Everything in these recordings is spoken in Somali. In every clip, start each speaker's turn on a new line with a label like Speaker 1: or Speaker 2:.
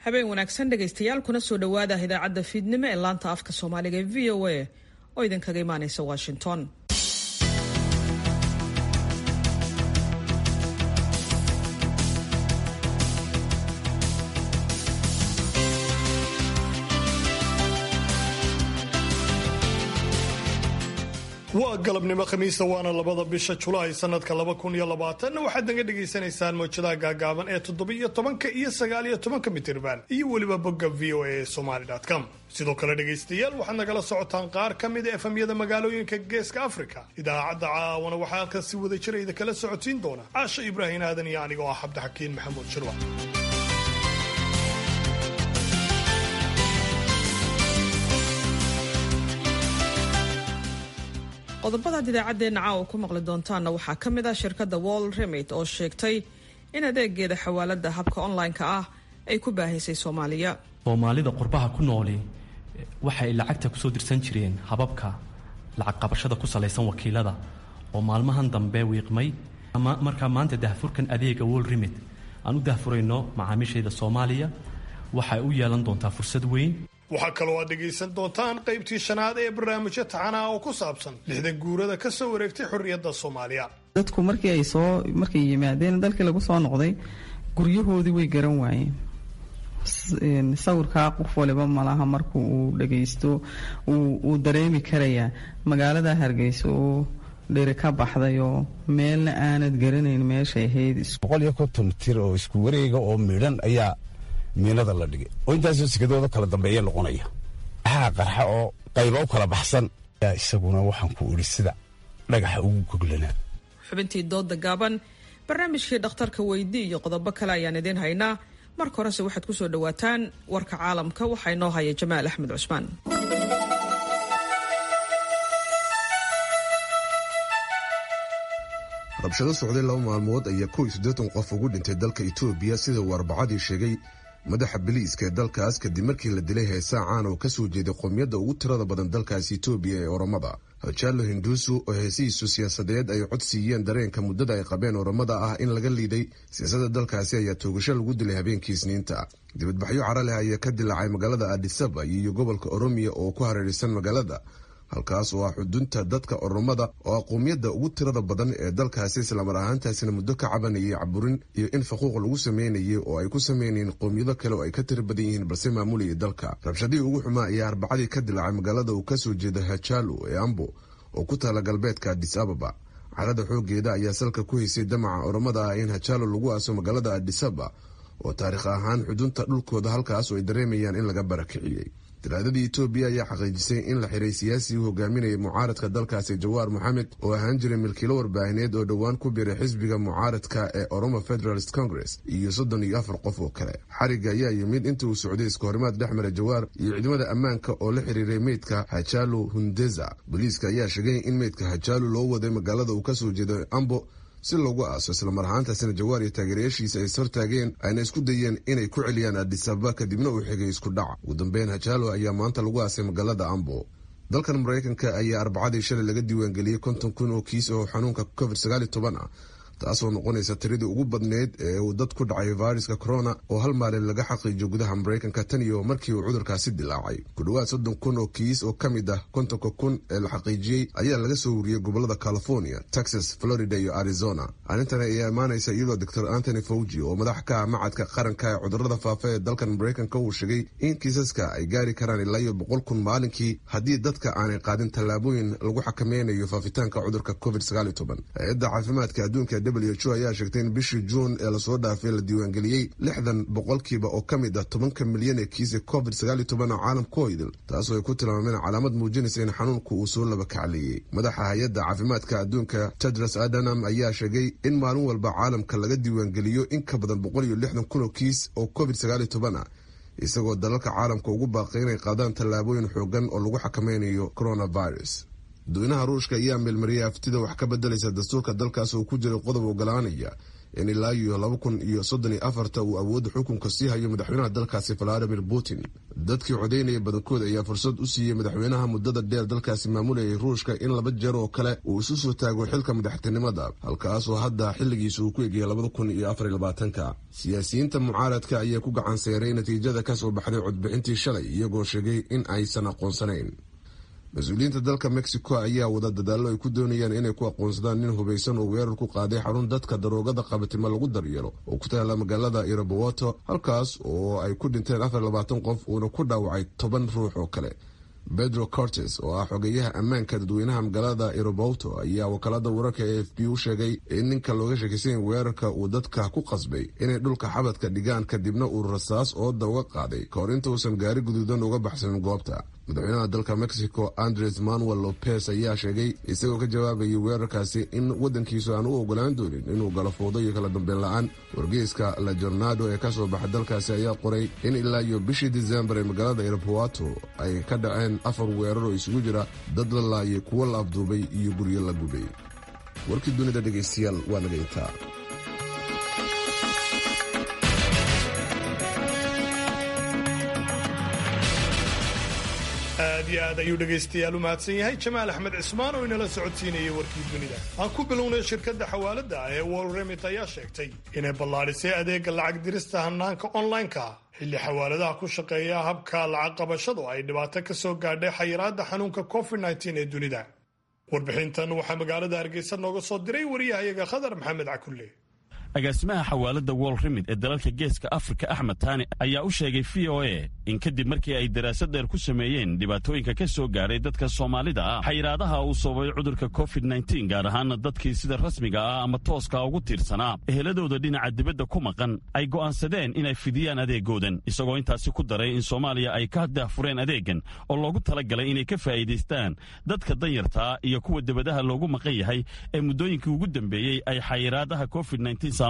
Speaker 1: habeen wanaagsan dhegaystayaal kuna soo dhowaada idaacadda fiidnimo ee laanta afka soomaaliga ee v o a oo idinkaga imaaneysa washington
Speaker 2: waa galabnimo khamiista waana labada bisha julaay sanadka laba kun iyo labaatan waxaad naga dhagaysanaysaan mawjadaha gaagaaban ee toddobiyo tobanka iyo sagaaliyo tobanka mitirban iyo weliba bogga v o a somaly com sidoo kale dhegaystayaal waxaad nagala socotaan qaar ka mida efamyada magaalooyinka geeska africa idaacadda caawana waxaa halkan si wada jira idakala socotiin doona caasha ibraahin aadan iyo anigoo ah cabdixakiin maxamuud shirwa
Speaker 1: qodobadaad idaacaddeenna caawa ku maqli doontaanna waxaa ka mid ah shirkadda wall remit oo sheegtay in adeegeeda xawaalada habka online-ka ah ay ku baahaysay soomaaliya
Speaker 3: soomaalida qurbaha ku nooli waxay lacagta kusoo dirsan jireen hababka lacag qabashada ku salaysan wakiilada oo maalmahan dambe wiiqmay markaa maanta dahfurkan adeega wall remit aan u dahfurayno macaamiishayda soomaaliya waxay u yeelan doontaa fursad weyn
Speaker 2: waxaa kaloo aad dhegaysan doontaan qaybtii shanaad ee barnaamijyo taxanaha oo ku saabsan lixdan guurada ka soo wareegtay xorriyadda soomaaliya
Speaker 4: dadku markii ay soo markay yimaadeen dalkii lagu soo noqday guryahoodii way garan waayeen sawirkaa qof waliba malaha marku uu dhagaysto uu dareemi karayaa magaalada hargeysa oo dheri ka baxday oo meelna aanad garanayn meeshay ahayd
Speaker 5: boqol iyo konton tir oo isku wareega oo midhan ayaa miinada la dhigay oo intaasoo sikadooda kala dambeeya noqonaya maxaa qarxa oo qayba u kala baxsan yaa isaguna waxaan ku idhi sida dhagaxa ugu goglanaa
Speaker 1: xubintii dooda gaaban barnaamijkii dhakhtarka weydi iyo qodobo kale ayaan idiin haynaa marka horese waxaad ku soo dhowaataan warka caalamka waxaa inoo haya jamaal axmed cusmaan
Speaker 6: rabshado socday laba maalmood ayaa kow iyo siddeetan qof ugu dhintay dalka etoobiya sida uu arbacadii sheegay madaxa biliiska ee dalkaas kadib markii la dilay heesaa caan oo ka soo jeeday qowmiyadda ugu tirada badan dalkaasi etoobiya ee oromada hajaalo hinduusu oo heesihiisu siyaasadeed ay cod siiyeen dareenka muddada ay qabeen oromada ah in laga liiday siyaasadda dalkaasi ayaa toogasho lagu dilay habeenkii isniinta dibadbaxyo cara leh ayaa ka dilaacay magaalada adisaba iyo gobolka oromiya oo ku hareeraysan magaalada halkaas oo ah xudunta dadka oromada oo ah qowmiyadda ugu tirada badan ee dalkaasi islamar ahaantaasina muddo ka cabanayay caburin iyo in faquuq lagu sameynayay oo ay ku sameynayeen qowmiyado kale oo ay ka tira badan yihiin balse maamulayay dalka rabshadihii ugu xumaa ayaa arbacadii ka dilaacay magaalada uu kasoo jeeda hajaalo ee ambo oo ku taala galbeedka adis ababa carada xoogeeda ayaa salka ku haysay damaca oromada ah in hajaalo lagu aaso magaalada adisaba oo taariikh ahaan xudunta dhulkooda halkaas oo ay dareemayaan in laga barakiciyey talaadadii etoobiya ayaa xaqiijisay in la xiray siyaasigii hogaaminayay mucaaradka dalkaasi jawaar moxamed oo ahaan jiray milkiilo warbaahineed oo dhowaan ku biray xisbiga mucaaradka ee oromo federalist congress iyo soddon iyo afar qof oo kale xariga ayaa yimid inta uu socday iska horimaad dhex mara jawaar iyo ciidamada ammaanka oo la xiriiray meydka hajaalo hundeza booliiska ayaa sheegay in meydka hajaalo loo waday magaalada uu kasoo jeeday ambo si loogu aaso islamar ahaantaasina jawaar iyo taageerayaashiisa ay ishortaageen ayna isku dayeen inay ku celiyaan adisababa kadibna uu xigay isku dhac ugu dambeyn hajaalo ayaa maanta lagu aasay magaalada ambo dalkan maraykanka ayaa arbacadii shalay laga diiwaangeliyey konton kun oo kiis oo xanuunka covid sagaaliyo toban ah taasoo noqonaysa tiradii ugu badneyd ee uu dad ku dhacay fayruska corona oo hal maalin laga xaqiijiyo gudaha maraykanka tan iyo markii uu cudurkaasi dilaacay ku dhowaad soddon kun oo kiis oo ka mid ah kontonka kun ee la xaqiijiyey ayaa laga soo wariyey gobolada california texas florida iyo arizona arrintan ayaa imaanaysa iyadoo doctor antony fauji oo madax ka ah macadka qaranka ee cudurada faafa ee dalkan maraykanka uu sheegay in kiisaska ay gaari karaan ilaa iyo boqol kun maalinkii haddii dadka aanay qaadin tallaabooyin lagu xakameynayo faafitaanka cudurka covid sagaaliyo toban hay-adda caafimaadka adduunka w h o ayaa sheegtay in bishii juun ee lasoo dhaafay la diiwaangeliyey lixdan boqolkiiba oo ka mid ah tobanka milyan ee kiisa covid sagaaliyo toban oo caalamka oo idil taasoo ay ku tilmaameen calaamad muujinaysa in xanuunku uu soo laba kacleeyey madaxa hay-adda caafimaadka adduunka tedros adanam ayaa sheegay in maalin walba caalamka laga diiwaangeliyo in ka badan boqol iyo lixdan kun oo kiis oo covid sagaaliyo toban ah isagoo dalalka caalamka ugu baaqay inay qaadaan tallaabooyin xoogan oo lagu xakameynayo coronavirus dadweynaha ruushka ayaa meelmariyay aftida wax ka bedelaysa dastuurka dalkaas oo ku jiray qodob ogolaanaya in ilaa iyo laba kun iyo soddon iyo afarta uu awoodda xukunka sii hayo madaxweynaha dalkaasi valadimir putin dadkii codaynaya badankood ayaa fursad u siiyey madaxweynaha muddada dheer dalkaasi maamulayay ruushka in laba jeer oo kale uu isu soo taago xilka madaxtinimada halkaasoo hadda xilligiisa uu ku egayay labada kun iyo afar iyo labaatanka siyaasiyiinta mucaaradka ayaa ku gacan seeray natiijada kasoo baxday codbixintii shalay iyagoo sheegay in aysan aqoonsanayn mas-uuliyiinta dalka mexico ayaa wada dadaallo ay ku doonayaan inay ku aqoonsadaan nin hubaysan oo weerar ku qaaday xarun dadka daroogada qabatimo lagu daryeelo oo ku taala magaalada irabowato halkaas oo ay ku dhinteen afar labaatan qof uuna ku dhaawacay toban ruux oo kale pedro cortes oo ah xogeyaha ammaanka dadweynaha magaalada irobowto ayaa wakaalada wararka e f b u sheegay in ninka looga sheekaysan weerarka uu dadka ku qasbay inay dhulka xabadka dhigaan kadibna uu rasaas ooda uga qaaday kahor inta uusan gaari guduudan uga baxsanin goobta madaxweynaha dalka mexico andres manuel lopez ayaa sheegay isagoo ka jawaabayay weerarkaasi in wadankiisu aan u ogolaan doonin inuu galo fowdo iyo kala dambeyn la-aan wargeyska la jornado ee kasoo baxa dalkaasi ayaa qoray in ilaa iyo bishii disembar ee magaalada irabowato ay ka dhaceen afar weerar oo isugu jira dad la laayay kuwo la afduubay iyo guryo la gubay warkii dunida dhegaystayaal waa naga intaa
Speaker 2: aad iyo aad ayuu dhegaystayaal u mahadsan yahay jamaal axmed cismaan oo inala socodsiinayay warkii dunida aan ku bilownay shirkadda xawaalada ah ee wol remit ayaa sheegtay inay ballaadhisay adeega lacag dirista hanaanka online-ka xilli xawaaladaha ku shaqeeya habka lacag qabashadu ay dhibaato ka soo gaadhay xayiraadda xanuunka covid ee dunida warbixintan waxaa magaalada hargeysa nooga soo diray wariyahayaga khadar maxamed cakulle
Speaker 7: agaasimaha xawaalada wol remid ee dalalka geeska afrika axmed taani ayaa u sheegay v o a in kadib markii ay daraasad dheer ku sameeyeen dhibaatooyinka ka soo gaadhay dadka soomaalida ah xayiraadaha uu sababay cudurka covid nteen gaar ahaana dadkii sida rasmiga ah ama tooska ugu tiirsanaa eheladooda dhinaca dibadda ku maqan ay go'aansadeen inay fidiyaan adeegoodan isagoo intaasi ku daray in soomaaliya ay ka daahfureen adeegan oo loogu talagalay inay ka faa'iidaystaan dadka danyartaa iyo kuwa debadaha loogu maqan yahay ee muddooyinkii ugu dambeeyey ay xayiraadaha covid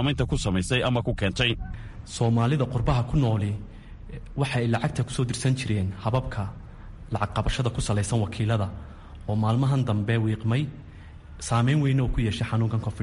Speaker 3: soomaalida qurbaha ku nooli waxay lacagta kusoo dirsan jireen hababka lacag qabashada ku salaysan wakiilada oo maalmahan dambe wiiqmay saameyn weyne oo ku yeeshay xanuunkan covid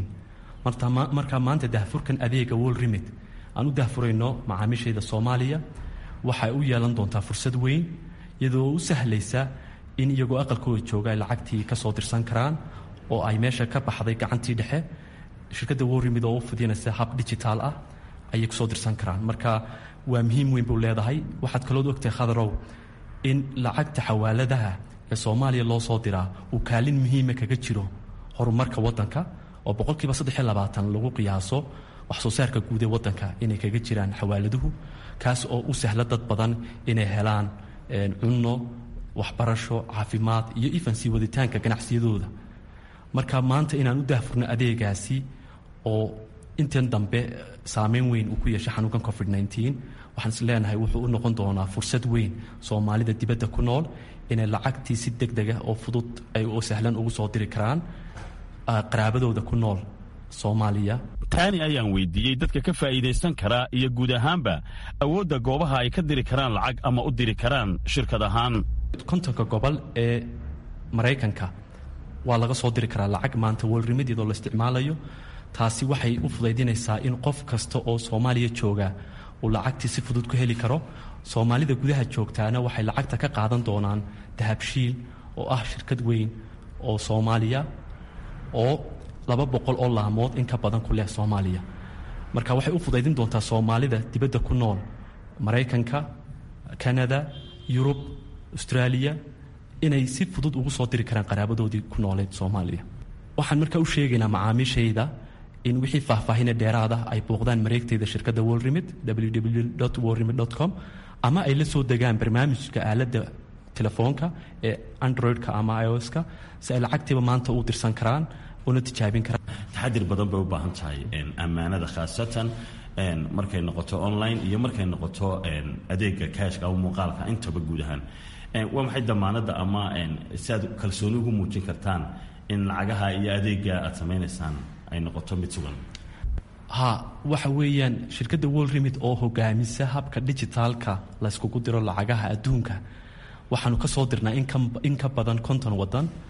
Speaker 3: markaa maanta dahfurkan adeega wol remit aan u dahfurayno macaamiishayda soomaaliya waxay u yeelan doontaa fursad weyn iyadoo u sahlaysa in iyagoo aqalkooda jooga ay lacagtii kasoo dirsan karaan oo ay meesha ka baxday gacantii dhexe shirkadda worimid oo u fidinaysa hab digitaal ah ayay kusoo dirsan karaan marka waa muhiim weyn buu leedahay waxaad kalood ogtahay khadarow in lacagta xawaaladaha ee soomaaliya loo soo diraa uu kaalin muhiima kaga jiro horumarka wadanka oo boqolkiiba saddex iyo labaatan lagu qiyaaso wax soo saarka guud ee wadanka inay kaga jiraan xawaaladuhu kaas oo u sahla dad badan inay helaan cunno waxbarasho caafimaad iyo ifansii waditaanka ganacsiyadooda marka maanta inaan u daahfurno adeegaasi oo intan dambe saameyn weyn uu ku yeeshay xanuunkan covid waxaan is leenahay wuxuu u noqon doonaa fursad weyn soomaalida dibadda ku nool inay lacagtii si deg dega oo fudud ay oo sahlan ugu soo diri karaan qaraabadooda ku nool soomaaliya
Speaker 7: taani ayaan weydiiyey dadka ka faa'iidaysan karaa iyo guud ahaanba awoodda goobaha ay ka diri karaan lacag ama u diri karaan shirkad ahaan
Speaker 3: kontonka gobol ee maraykanka waa laga soo diri karaa lacag maanta wolrimid iyadoo la isticmaalayo taasi waxay u fudaydinaysaa in qof kasta oo soomaaliya jooga uu lacagtii si fudud ku heli karo soomaalida gudaha joogtaana waxay lacagta ka qaadan doonaan dahabshiil oo ah shirkad weyn oo soomaaliya oo laba boqol oo laamood in ka badan ku leh soomaaliya marka waxay u fudaydin doontaa soomaalida dibadda ku nool maraykanka kanada yurub austraaliya inay si fudud ugu soo diri karaan qaraabadoodii ku nooleed soomaaliya waxaan markaa u sheegaynaa macaamiishayda in wixii faahfaahine dheeraada ay booqdaan mareegteyda shirkadda wolrimid www wolrimid com ama ay la soo degaan barnaamijka aaladda telefoonka ee android-ka ama ioska si ay lacagtiiba maanta u dirsan karaan una tijaabin karaan
Speaker 7: taxadir badan bay u baahan tahay ammaanada khaasatan markay noqoto online iyo markay noqoto adeega kaashka ama muuqaalka intaba guud ahaan waa maxay damaanadda ama si aad kalsooni ugu muujin kartaan in lacagaha iyo adeega aad samaynaysaan ay noqoto mid sugan
Speaker 3: ha waxa weeyaan shirkadda wolrimid oo hogaamisa habka dijitaalka layskugu diro lacagaha adduunka waxaanu ka soo dirnaa in ka badan konton wadan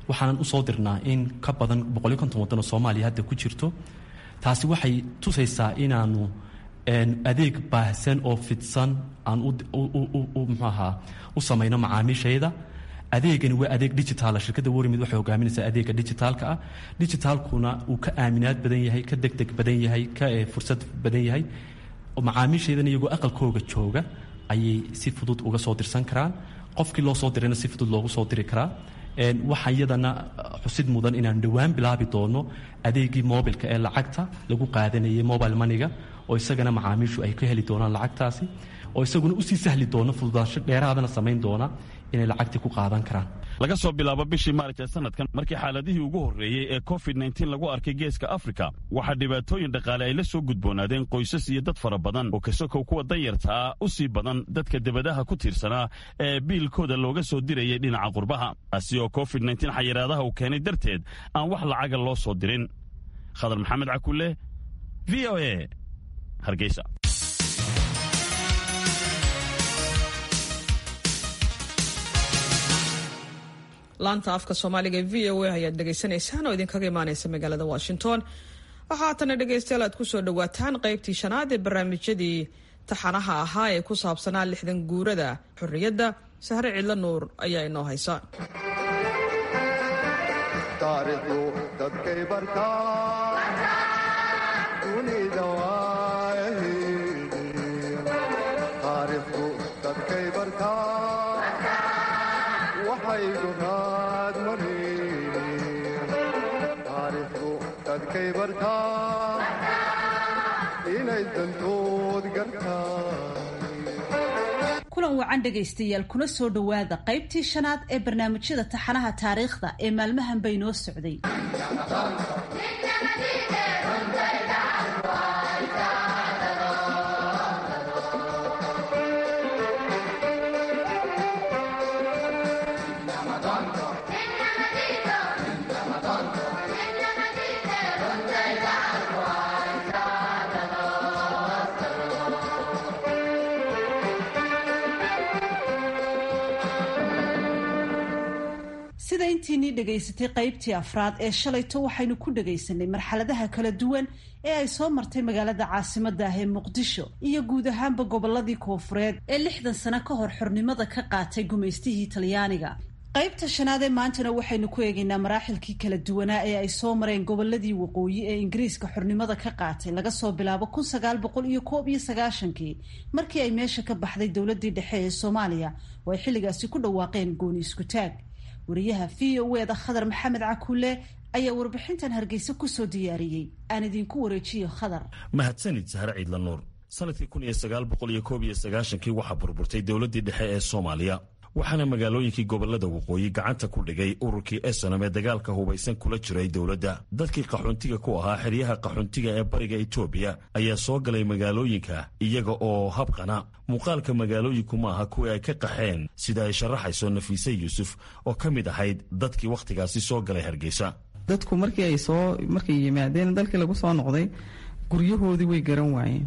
Speaker 3: waxaanan usoo dirnaa in ka badan boqoliyo konton waddan oo soomaaliya hadda ku jirto taasi waxay tusaysaa inaanu adeeg baahsan oo fidsan aan mxuu ahaa u samayno macaamiishayda adeegani waa adeeg digitaala shirkadda warmid waxay hogaaminaysaa adeega digitaalka ah digitaalkuna uu ka aaminaad badan yahay ka degdeg badan yahay ka fursad badan yahay macaamiishaydana iyagoo aqalkooga jooga ayay si fudud uga soo dirsan karaan qofkii loo soo dirayna si fudud loogu soo diri karaa waxaa iyadana xusid mudan inaan dhowaan bilaabi doono adeegii mobilka ee lacagta lagu qaadanayay mobile maniga oo isagana macaamiishu ay ka heli doonaan lacagtaasi oo isaguna usii sahli doono fududaansho dheeraadana samayn doona inay lacagtii ku qaadan karaan
Speaker 7: laga soo bilaabo bishii maarj ee sanadkan markii xaaladihii ugu horreeyey ee covid nteen lagu arkay geeska afrika waxaa dhibaatooyin dhaqaale ay la soo gudboonaadeen qoysas iyo dad fara badan oo kasokow kuwa danyarta ah u sii badan dadka debadaha ku tiirsanaa ee biilkooda looga soo dirayay dhinaca qurbaha taasi oo covid nteen xayiraadaha uu keenay darteed aan wax lacaga loo soo dirin khadar maxamed cakulle v o e hargeysa
Speaker 1: laanta afka soomaaliga v o a ayaad dhegaysanaysaan oo idinkaga imaaneysa magaalada washington waxaa haatana dhegaystayaal aad kusoo dhawaataan qaybtii shanaad ee barnaamijyadii taxanaha ahaa ee ku saabsanaa lixdan guurada xorriyadda sahre cidlo nuur ayaa inoo haysa
Speaker 8: kulan wacan dhegaystayaal kuna soo dhowaada qaybtii shanaad ee barnaamijyada taxanaha taariikhda ee maalmahan bay noo socday sida intiinii dhegaysatay qaybtii afraad ee shalayto waxaynu ku dhagaysanay marxaladaha kala duwan ee ay soo martay magaalada caasimada ah ee muqdisho iyo guud ahaanba goboladii koofureed ee lixdan sano ka hor xornimada ka qaatay gumaystihii talyaaniga qaybta shanaad ee maantana waxaynu ku eegaynaa maraaxilkii kala duwanaa ee ay soo mareen goboladii waqooyi ee ingiriiska xornimada ka qaatay laga soo bilaabo kun sagaal boqol iyo koob iyo sagaashankii markii ay meesha ka baxday dowladii dhexe ee soomaaliya oo ay xilligaasi ku dhawaaqeen gooni isku taag wariyaha v o eda khadar maxamed cakuule ayaa warbixintan hargeysa kusoo diyaariyey aan idinku wareejiyo khadar
Speaker 7: mahadsanid sahre ciidla nuur sanadkii kun iyo sagaal boqol iyo koob iyo sagaashankii waxaa burburtay dowladdii dhexe ee soomaaliya waxaana magaalooyinkii gobolada waqooyi gacanta ku dhigay ururkii esanam ee dagaalka hubaysan kula jiray dowladda dadkii qaxoontiga ku ahaa xeryaha qaxoontiga ee bariga etoobiya ayaa soo galay magaalooyinka iyaga oo habqana muuqaalka magaalooyinku ma aha kuwii ay ka qaxeen sida ay sharaxayso nafiise yuusuf oo ka mid ahayd dadkii wakhtigaasi soo galay hargeysa
Speaker 4: dadku markii ay soo markay yimaadeen dalkii lagu soo noqday guryahoodii way garan waayeen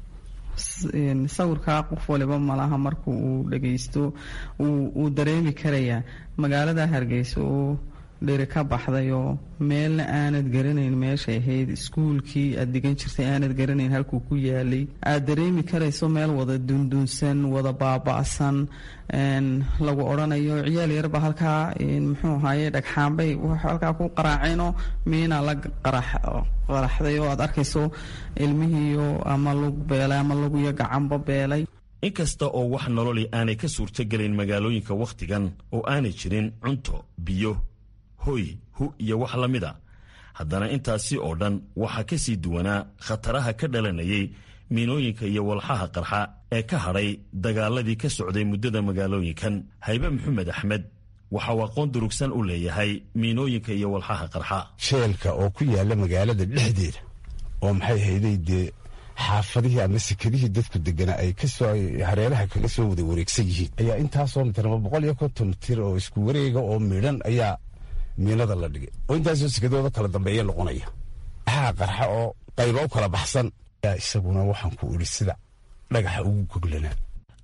Speaker 4: sawirkaa qof waliba malaha marku uu dhagaysto uu dareemi karayaa magaalada hargeysa oo dheri ka baxday oo meelna aanad garanayn meeshay ahayd iskuulkii aad digan jirtay aanad garanayn halkuu ku yaalay aad dareemi karayso meel wada dundunsan wada baaba'san lagu odhanayo ciyaal yarba halkaa muxuu ahaye dhagxaanbay halkaa ku qaraaceenoo miina la qaraxday oo aad arkayso ilmihiiyo ama lug beelay ama lugiyo gacanba beelay
Speaker 7: inkasta oo wax nololi aanay ka suurtogelin magaalooyinka wakhtigan oo aanay jirin cunto biyo hoy hu iyo wax la mida haddana intaasi oo dhan waxaa ka sii duwanaa khataraha ka dhalanayay miinooyinka iyo walxaha qarxa ee ka hadhay dagaaladii ka socday muddada magaalooyinkan haybe maxamed axmed waxa uu aqoon durugsan u leeyahay miinooyinka iyo walxaha qarxa
Speaker 5: sheelka oo ku yaalla magaalada dhexdeeda oo maxay hayday dee xaafadihii ama sekadihii dadku deganaa ay kasoo hareeraha kaga soo wada wareegsan yihiin ayaa intaasoo mitirma boqol iyo konton mitir oo isku wareega oo midhan ayaa miinada la dhigay oo intaasoo sekadooda kala dambeeya noqonaya maxaa qarxa oo qayba u kala baxsan ayaa isaguna waxaan ku idhi sida dhagaxa ugu goglanaa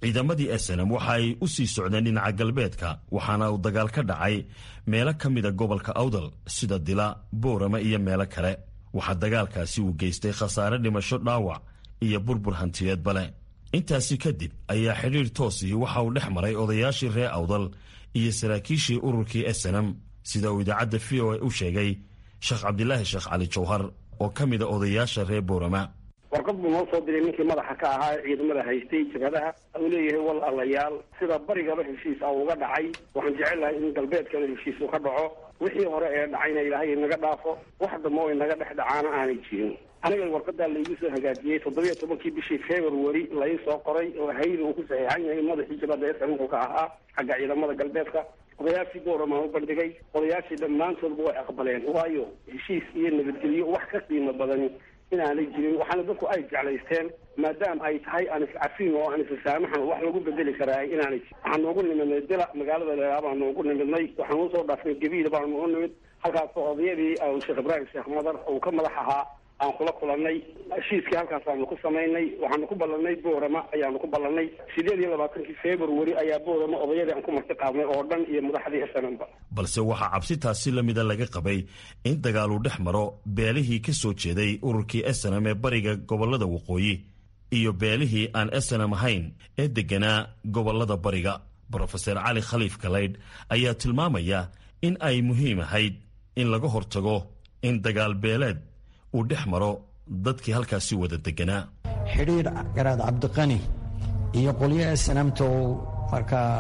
Speaker 7: ciidamadii esenam waxa ay u sii socdeen dhinaca galbeedka waxaana uu dagaal ka dhacay meelo ka mida gobolka awdal sida dila boorama iyo meelo kale waxaa dagaalkaasi uu geystay khasaare dhimasho dhaawac iyo burbur hantiyeedba leh intaasi kadib ayaa xidhiir toosii waxa uu dhex maray odayaashii reer awdal iyo saraakiishii ururkii esenam sida uu idaacadda v o a u sheegay sheekh cabdilaahi sheekh cali jawhar oo ka mida odayaasha reer boorama
Speaker 9: warqad buu noo soo diray ninkii madaxa ka ahaa ee ciidamada haystay jabhadaha uu leeyahay wal allayaal sida barigaba heshiis a uga dhacay waxaan jecel lahay in galbeedkana heshiis uu ka dhaco wixii hore ee dhacayna ilaahay inaga dhaafo wax dambe oo inaga dhex dhacaana aanay jirin aniga warqadaa laigu soo hagaajiyey toddobiyo tobankii bishii february lai soo qoray oo hayli uu ku saxiixan yahay madaxii jabhadda esanku ka ahaa xagga ciidamada galbeedka odayaashii boorama u bandhigay odayaashii dhammaantoodba way aqbaleen waayo heshiis iyo nabadgelyo wax ka qiimo badan inaanay jirin waxaana dadku ay jeclaysteen maadaama ay tahay aan iscafin oo aan issaamaxan wax lagu bedeli karaa inaanay jirin waxaan noogu nimidnay dila magaalada leelaa baan noogu nimidnay waxaan usoo dhaafnay gabiila baan u nimid halkaasoo odayadii sheekh ibraahim sheekh madar uu ka madax ahaa aan kula kulanay heshiiskii halkaasaanu ku samaynay waxaanu ku ballanay boorama ayaanu ku ballanay sideed iyo labaatankii february ayaa boorama odayadii aan ku marti qaadnay oo dhan iyo madaxdii snmba
Speaker 7: balse waxaa cabsitaasi la mida laga qabay in dagaaluu dhex maro beelihii ka soo jeeday ururkii snm ee bariga gobolada waqooyi iyo beelihii aan snm ahayn ee degganaa gobolada bariga brofeser cali khaliif kalaydh ayaa tilmaamaya in ay muhiim ahayd in laga hortago in dagaal beeleed uu dhex maro dadkii halkaasi wada deganaa
Speaker 10: xidhiir garaad cabdiqani iyo qolyo snamta oo markaa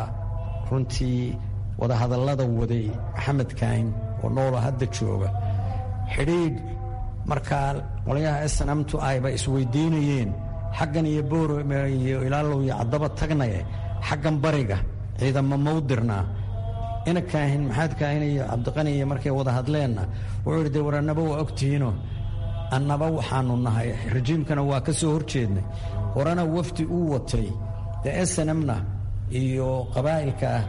Speaker 10: runtii wadahadallada waday maxamed kaahin oo noolo hadda jooga xidhiidh markaa qolyaha snamtu ayba isweydiinayeen xaggan iyo boorame iyo ilaalow iyo caddaba tagnaye xaggan bariga ciidamo mawdirnaa ina kaahin maxamed kaahin iyo cabdiqani iyo markay wada hadleenna wuxuu yidhi dee war annaba waa ogtihiinoo annaba waxaanu nahay rajiimkana waa ka soo hor jeednay horena wafdi uu watay dee snmna iyo qabaa'ilka ah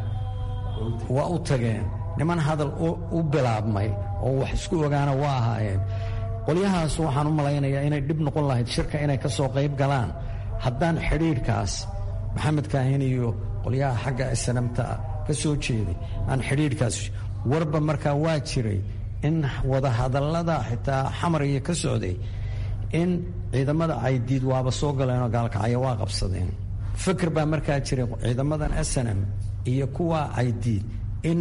Speaker 10: waa u tageen niman hadal u bilaabmay oo wax isku ogaana waa ahaayeen qolyahaas waxaan u malaynayaa inay dhib noqon lahayd shirka inay ka soo qayb galaan haddaan xidhiidhkaas maxamed kaahin iyo qolyaha xagga snamta ka soo jeeday aan xidhiidhkaas warba markaa waa jiray in wadahadallada xitaa xamariya ka socday in ciidamada caydiid waaba soo galeenoo gaalkacyo waa qabsadeen fikir baa markaa jiray ciidamadan snm iyo kuwa caydiid in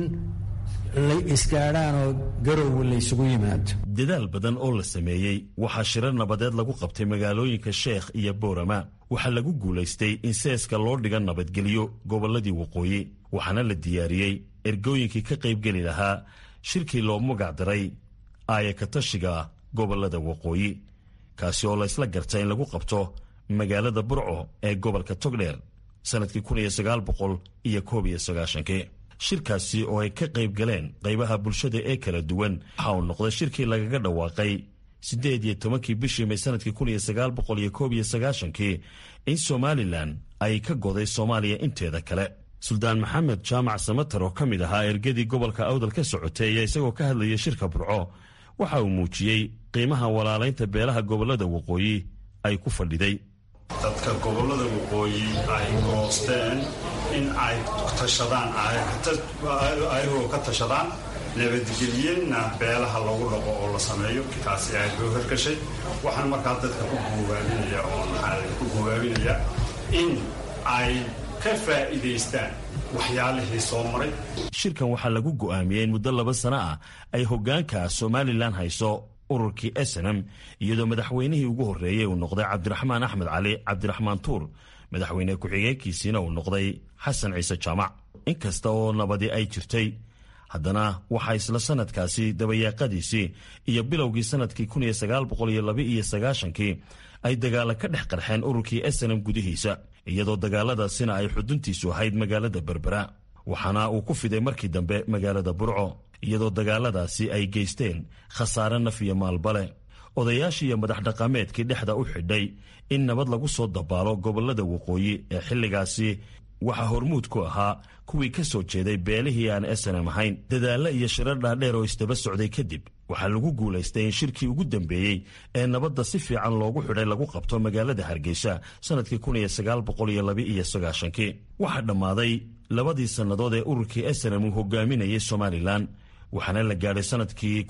Speaker 10: la isgaadhaanoo garowe laysugu yimaado
Speaker 7: dadaal badan oo la sameeyey waxaa shirar nabadeed lagu qabtay magaalooyinka sheekh iyo boorama waxaa lagu guulaystay in seeska loo dhiga nabadgelyo gobolladii waqooyi waxaana la diyaariyey ergooyinkii ka qaybgeli lahaa shirkii loo magac daray aaya katashiga gobolada waqooyi kaasi oo laysla garta in lagu qabto magaalada burco ee gobolka togdheer sannadkii iyo koob iyo sagaashankii shirkaasi oo ay ka qayb galeen qaybaha bulshada ee kala duwan waxa uu noqday shirkii lagaga dhawaaqay siddeed iyo tobankii bishii may sannadkii kun iyo sagaal boqol iyo koob iyo sagaashankii in somalilan ay ka goday soomaaliya inteeda kale suldaan maxamed jaamac samatar oo ka mid ahaa ergadii gobolka awdal ka socotay ayaa isagoo ka hadlayay shirka burco waxa uu muujiyey qiimaha walaalaynta beelaha gobolada waqooyi ay ku fadhiday
Speaker 11: dadka gobolada waqooyi ay goosteen in ay tashadaan ayagoo ka tashadaan nabadgelyenna beelaha lagu dhaqo oo la sameeyo taasi aad loo hergashay waxaan markaa dadka ku goobaabinaya oo maxaa ku goobaabinaya in ay ka faa'iidaystaan waxyaalihii soo maray
Speaker 7: shirkan waxaa lagu go'aamiyey in muddo laba sano ah ay hoggaanka somalilan hayso ururkii snm iyadoo madaxweynihii ugu horreeyey uu noqday cabdiraxmaan axmed cali cabdiraxmaan tuur madaxweyne ku-xigeenkiisiina uu noqday xasan ciise jaamac inkasta oo nabadi ay jirtay haddana waxaa isla sannadkaasi dabayaaqadiisii iyo bilowgii sannadkii kii ay dagaala ka dhex qarxeen ururkii snm gudihiisa iyadoo dagaaladaasina ay xuduntiisu ahayd magaalada berbera waxaana uu ku fiday markii dambe magaalada burco iyadoo dagaaladaasi ay geysteen khasaare naf iyo maalbale odayaashii iyo madax dhaqameedkii dhexda u xidhay in nabad lagu soo dabaalo gobolada waqooyi ee xilligaasi waxaa hormuud ku ahaa kuwii ka soo jeeday beelihii aan snm ahayn dadaallo iyo shirar dhaadheer oo isdaba socday kadib waxaa lagu guulaystay in shirkii ugu dambeeyey ee nabadda si fiican loogu xidhay lagu qabto magaalada hargeysa sannadkii kii waxaa dhammaaday labadii sannadood ee ururkii snm uu hogaaminayay somalilan waxaana la gaadhay sannadkii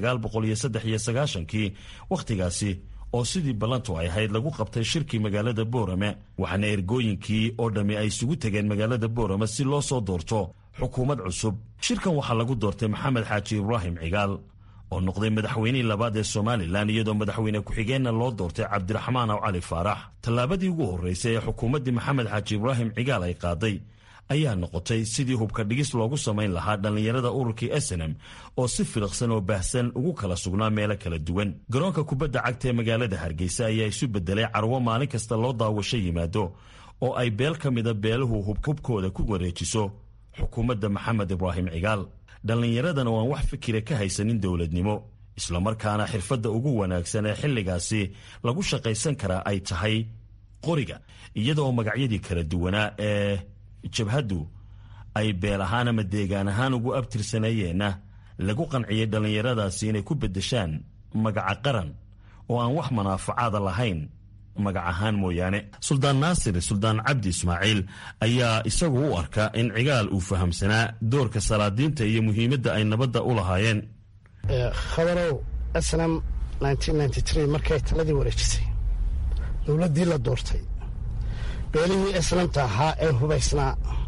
Speaker 7: kii wakhtigaasi oo sidii ballantu ay ahayd lagu qabtay shirkii magaalada boorame waxaana ergooyinkii oo dhammi ay isugu tegeen magaalada boorame si loo soo doorto xukuumad cusub shirkan waxaa lagu doortay maxamed xaaji ibraahim cigaal oo noqday madaxweynihii labaad ee somalilan iyadoo madaxweyne ku-xigeenna loo doortay cabdiraxmaan aw cali faarax tallaabadii ugu horraysay ee xukuumaddii maxamed xaaji ibraahim cigaal ay qaaday ayaa noqotay sidii hubka dhigis loogu samayn lahaa dhallinyarada ururkii snm oo si filiqsan oo baahsan ugu kala sugnaa meelo kala duwan garoonka kubadda cagta ee magaalada hargeysa ayaa isu bedelay carwo maalin kasta loo daawasho yimaado oo ay beel ka mida beeluhu hubkooda ku wareejiso xukuumadda maxamed ibraahim cigaal dhallinyaradana waan wax fikira ka haysanin dowladnimo islamarkaana xirfadda ugu wanaagsan ee xilligaasi lagu shaqaysan karaa ay tahay qoriga iyadaoo magacyadii kala duwanaa ee jabhaddu ay beel ahaan ama deegaan ahaan ugu abtirsanayeenna lagu qanciyey dhallinyaradaasi inay ku beddeshaan magaca qaran oo aan wax manaafacaada lahayn magac ahaan mooyaane suldaan naasir suldaan cabdi ismaaciil ayaa isagu u arka in cigaal uu fahamsanaa doorka salaadiinta iyo muhiimadda ay nabadda u lahaayeen
Speaker 12: khabarow snam markay taladii wareejisay dowladdii la doortay beelihii islamta ahaa ee hubaysnaa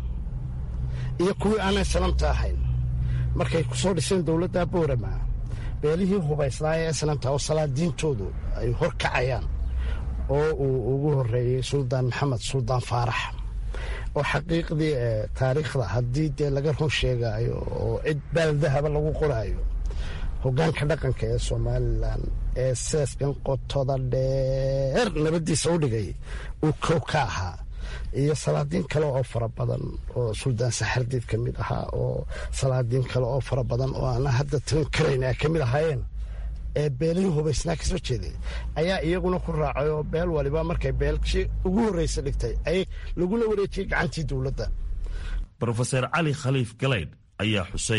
Speaker 12: iyo kuwii aan islamta ahayn markay ku soo dhiseen dowladda boorama beelihii hubaysnaa ee islamta oo salaadiintoodu ay hor kacayaan oo uu ugu horeeyey suldaan maxamed suldaan faarax oo xaqiiqdii taariikhda haddii dee laga run sheegaayo oo cid baaldahaba lagu qoraayo hogaanka dhaqanka ee somalilan ee seeskan qotoda dheer nabadiisa u dhigay uu kow ka ahaa iyo salaadiin kale oo fara badan oo suldaan saxardiid ka mid ahaa oo salaadiin kale oo fara badan oo aan hadda tirin karayn ay ka mid ahaayeen ee beelihii hubaysnaa kasoo jeeday ayaa iyaguna ku raacay oo beel waliba markay beelshii ugu horreysa dhigtay ay lagula wareejiyey gacantii dowladda
Speaker 7: rofeser cali khaliif galaydh ayaa xusay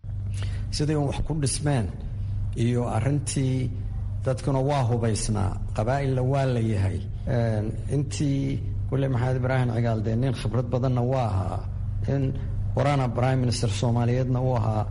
Speaker 10: siday un wax ku dhismeen iyo arintii dadkuna waa hubaysnaa qabaa'ilna waa la yahay intii wille maxamed ibraahim cigaal dee nin khibrad badanna waa ahaa in waraana prime minister soomaaliyeedna uu ahaa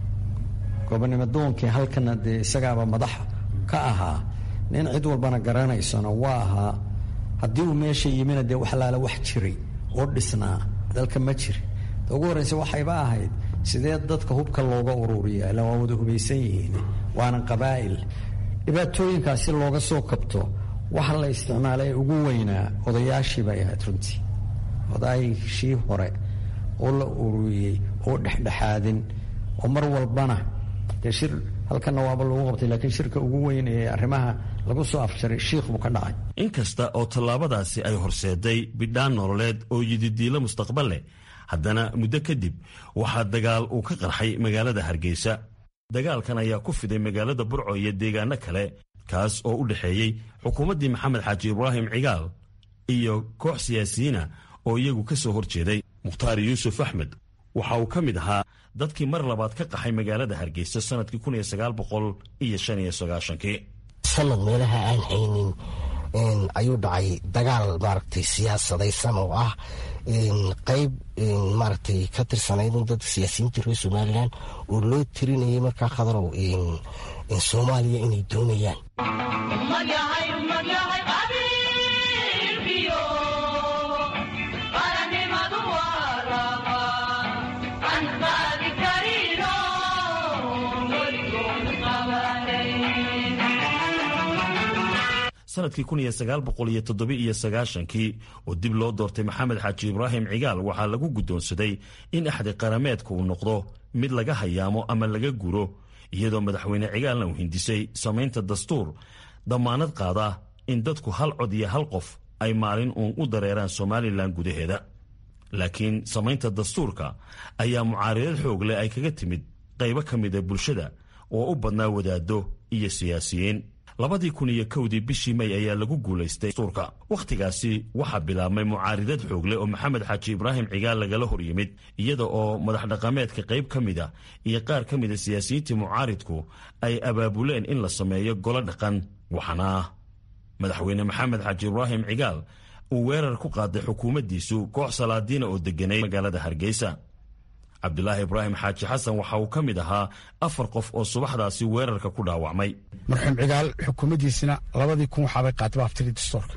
Speaker 10: gobonimo doonkii halkana dee isagaaba madax ka ahaa nin cid walbana garanaysona waa ahaa haddii uu meesha yimina dee waxlaala wax jiray oo dhisnaa dalka ma jiri ta ugu horreysa waxayba ahayd sidee dadka hubka looga ururiya ila waa wada hubaysan yihiin waana qabaa'il dhibaatooyinkaasi looga soo kabto waxa la isticmaalay ugu weynaa odayaashii bay ahayd runtii odaayshii hore oo la ururiyey oo dhexdhexaadin oo mar walbana dee shir halkana waaba lagu qabtay laakiin shirka ugu weyn ee arrimaha lagu soo afjaray shiikh buu ka dhacay
Speaker 7: inkasta oo tallaabadaasi ay horseeday bidhaan nololeed oo yididiilo mustaqbal leh haddana muddo kadib waxaa dagaal uu ka qarxay magaalada hargeysa dagaalkan ayaa ku fiday magaalada burco iyo deegaano kale kaas oo u dhexeeyey xukuumaddii maxamed xaaji ibraahim cigaal iyo koox siyaasiyiina oo iyagu ka soo hor jeeday mukhtaar yuusuf axmed waxa uu ka mid ahaa dadkii mar labaad ka qaxay magaalada hargeysa sannadkii kii
Speaker 13: sanad meelaha aan haynin ayuu dhacay dagaal maaragtay siyaasadaysan oo ah qayb maaragtay ka tirsanayd dadka siyaasiyiinta reer somalilan oo loo tirinayay markaa khadarow soomaaliya inay doonayaan
Speaker 7: sanadkii kii oo dib loo doortay maxamed xaaji ibraahim cigaal waxaa lagu guddoonsaday in axdi qarameedka uu noqdo mid laga hayaamo ama laga guro iyadoo madaxweyne cigaalna uu hindisay samaynta dastuur dammaanad qaada in dadku hal cod iyo hal qof ay maalin uun u dareeraan somalilan gudaheeda laakiin samaynta dastuurka ayaa mucaaridad xoog leh ay kaga timid qaybo ka mida bulshada oo u badnaa wadaaddo iyo siyaasiyiin labadii kun iyo kowdii bishii may ayaa lagu guulaystay dastuurka wakhtigaasi waxaa bilaabmay mucaaridad xoogle oo maxamed xaaji ibraahim cigaal lagala hor yimid iyada oo madax dhaqameedka qayb ka mida iyo qaar ka mida siyaasiyiintii mucaaridku ay abaabuleen in la sameeyo golo dhaqan waxaana madaxweyne maxamed xaaji ibraahim cigaal uu weerar ku qaaday xukuumaddiisu koox salaadiina oo deganay magaalada hargeysa cabdulaahi ibraahim xaaji xasan waxa uu ka mid ahaa afar qof oo subaxdaasi weerarka ku dhaawacmay
Speaker 14: marxuum cigaal xukuumaddiisina labadii kun waxaabay qaadaba aftidii dastoorka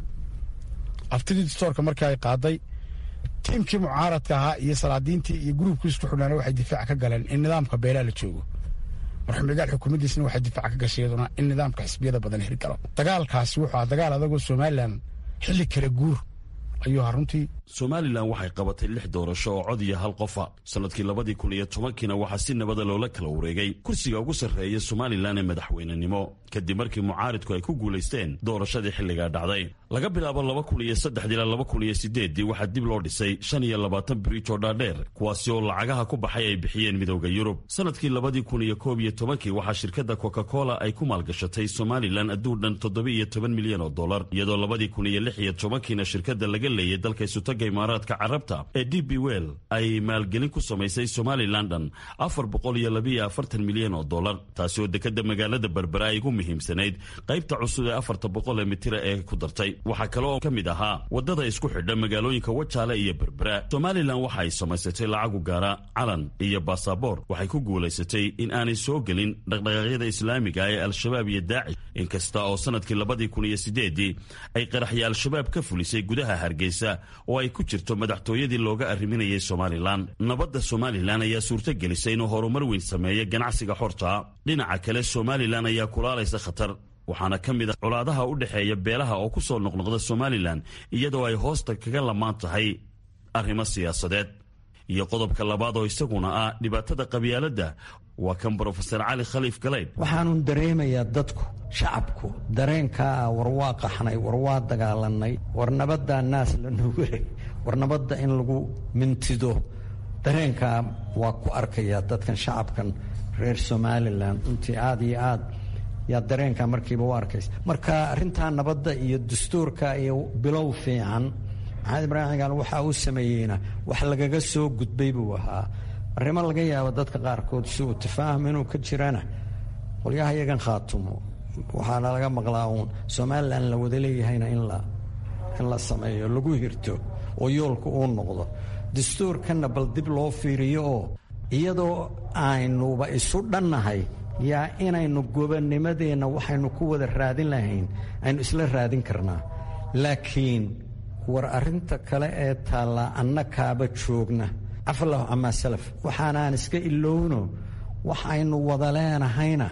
Speaker 14: aftidii dastoorka markii ay qaaday tiimkii mucaaradka ahaa iyo salaadiintii iyo gruubkii isku xidhnaana waxay difaac ka galeen in nidaamka beelaa la joogo marxuum cigaal xukuumaddiisina waxay difaac ka gashay iyaduna in nidaamka xisbiyada badan heri galo dagaalkaasi wuxuu ahaa dagaal adagoo somalilan xilli kala guur ayuu ahaa runtii
Speaker 7: somalilan waxay qabatay lix doorasho oo cod iyo hal qofa sannadkii labadii kun iyo tobankiina waxaa si nabada loola kala wareegay kursiga ugu sarreeya somalilan ee madaxweynenimo kadib markii mucaaridku ay ku guulaysteen doorashadii xilligaa dhacday laga bilaabo laba kun iyo saddexdii ilaa laba kun iyo sideeddii waxaa dib loo dhisay shan iyo labaatan biriij oo dhaadheer kuwaasi oo lacagaha ku baxay ay bixiyeen midowda yurub sannadkii labadii kun iyo koob iyo tobankii waxaa shirkadda coca cola ay ku maalgashatay somalilan adduun dhan toddoba iyo toban milyan oo dollar iyadoo labadii kun iyo lix iyo tobankiina shirkadda laga leeyay dalka isutaga imaaraadka carabta ee d b well ay maalgelin ku samaysay somalilan dhan afar boqol iyo labiiyo afartan milyan oo dollar taasi oo dekadda magaalada berbera ay ugu muhiimsanayd qaybta cusub ee afarta boqol ee mitira ee ku dartay waxaa kale oo ka mid ahaa waddada isku xidha magaalooyinka wajaale iyo berbera somalilan waxa ay samaysatay lacagu gaara calan iyo baasaboor waxay ku guulaysatay in aanay soo gelin dhaqdhaqaaqyada islaamiga ee al-shabaab iyo daacish inkasta oo sannadkii labadii kun iyo sideedii ay qaraxya al-shabaab ka fulisay gudaha hargeysa oo ay ku jirto madaxtooyadii looga arriminayay somalilan nabadda somalilan ayaa suurto gelisay inuu horumar weyn sameeya ganacsiga xorta dhinaca kale somalilan ayaa kulaalaysa khatar waxaana ka mid a colaadaha u dhexeeya beelaha oo ku soo noqnoqda somalilan iyadoo ay hoosta kaga lamaan tahay arrimo siyaasadeed iyo qodobka labaad oo isaguna ah dhibaatada qabyaaladda waa kan brofesor cali khaliif galeyd
Speaker 10: waxaanun dareemayaa dadku shacabku dareenkaa ah war waa qaxnay war waa dagaalanay war nabaddaa naas la nugulay war nabadda in lagu mintido dareenkaa waa ku arkayaa dadkan shacabkan reer somalilan runtii aad iyo aad yaa dareenkaa markiiba u arkaysa marka arrintaa nabadda iyo dastuurka iyo bilow fiican maxamed ibraahim cigaal waxa uu sameeyeyna wax lagaga soo gudbay buu ahaa arrimo laga yaabo dadka qaarkood si uu tafaahum inuu ka jirana qolyaha iyagan khaatumo waxaana laga maqlaa uun somalilan la wada leeyahayna in la in la sameeyo lagu hirto oo yoolka uu noqdo dastuurkanna bal dib loo fiiriyo oo iyadoo aynuba isu dhannahay yaa inaynu gobonnimadeenna waxaynu ku wada raadin lahayn aynu isla raadin karnaa laakiin war arrinta kale ee taallaa anna kaaba joogna cafallahu camaa salaf waxaanaan iska ilowno wax aynu wada leenahayna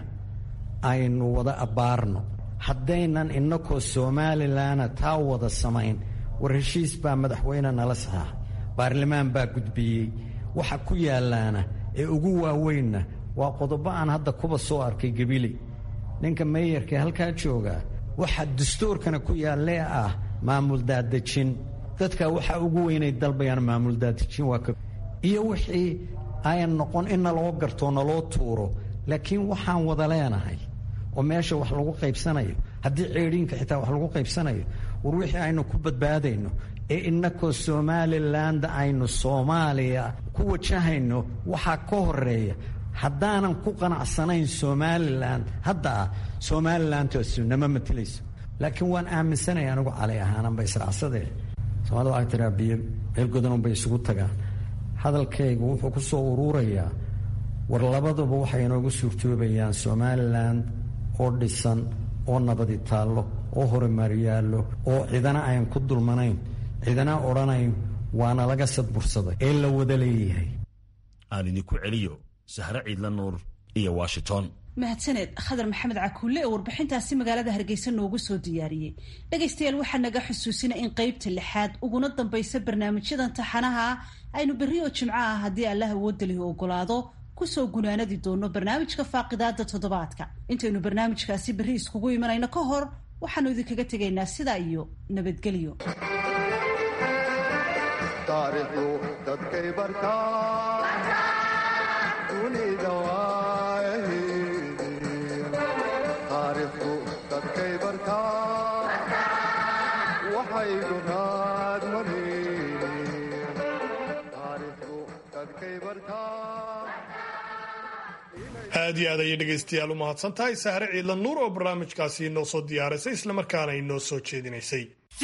Speaker 10: aynu wada abbaarno haddaynan innakoo somalilanna taa wada samayn war heshiis baa madaxweyne nala saxaax baarlamaan baa gudbiyey waxa ku yaallaana ee ugu waaweynna waa qodobo aan hadda kuba soo arkay gebili ninka meeyarkae halkaa joogaa waxa dastuurkana ku yaallee ah maamul daadejin dadka waxaa ugu weynay dalbayaan maamul daadejin waa iyo wixii ayan noqon in naloo gartoo naloo tuuro laakiin waxaan wada leenahay oo meesha wax lagu qaybsanayo haddii ceedhiinka xitaa wax lagu qaybsanayo war wixii aynu ku badbaadayno ee innakoo somaliland aynu soomaaliya ku wajahayno waxaa ka horeeya haddaanan ku qanacsanayn somalilan hadda ah somalilantasu nama matelayso laakiin waan aaminsanaya anigu cali ahaananba israacsadee soomaalida waxay tiraa biyo meel godanunbay isugu tagaan hadalkaygu wuxuu ku soo uruurayaa war labaduba waxay inoogu suurtoobayaan somalilan oo dhisan oo nabadi taallo oo horumar yaallo oo cidana ayan ku dulmanayn cidana odhanayn waana laga sadbursaday ee la wada leeyahay
Speaker 7: aan idinku celiyo sahre ciidla nuur iyo washington
Speaker 8: mahadsaneed khadar maxamed cakuulle ee warbixintaasi magaalada hargeysa noogu soo diyaariyey dhegaystayaal waxaa naga xusuusina in qeybta lixaad uguna dambaysa barnaamijyadan taxanaha ah aynu berri oo jimco ah haddii allah awoodalihi ogolaado kusoo gunaanadi doono barnaamijka faaqidaada toddobaadka intaynu barnaamijkaasi berri iskugu imanayno ka hor waxaanu idinkaga tegaynaa sidaa iyo nabadgelyo
Speaker 15: dadkay
Speaker 2: aad iyo aad ayay dhegaystayaal u mahadsan tahay sahre ciidla nuur oo barnaamijkaasi inoo soo diyaarisay islamarkaana inoo soo jeedinaysay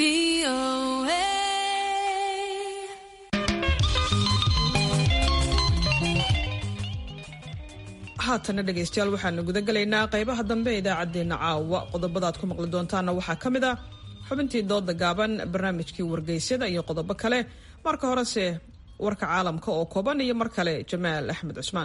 Speaker 1: haatana dhegaystayaal waxaanu guda gelaynaa qaybaha dambe ee idaacaddeenna caawa qodobada aad ku maqli doontaanna waxaa ka mid ah xubintii dooda gaaban barnaamijkii wargeysyada iyo qodobo kale marka horese warka caalamka oo kooban iyo mar kale jamaal axmed cusmaan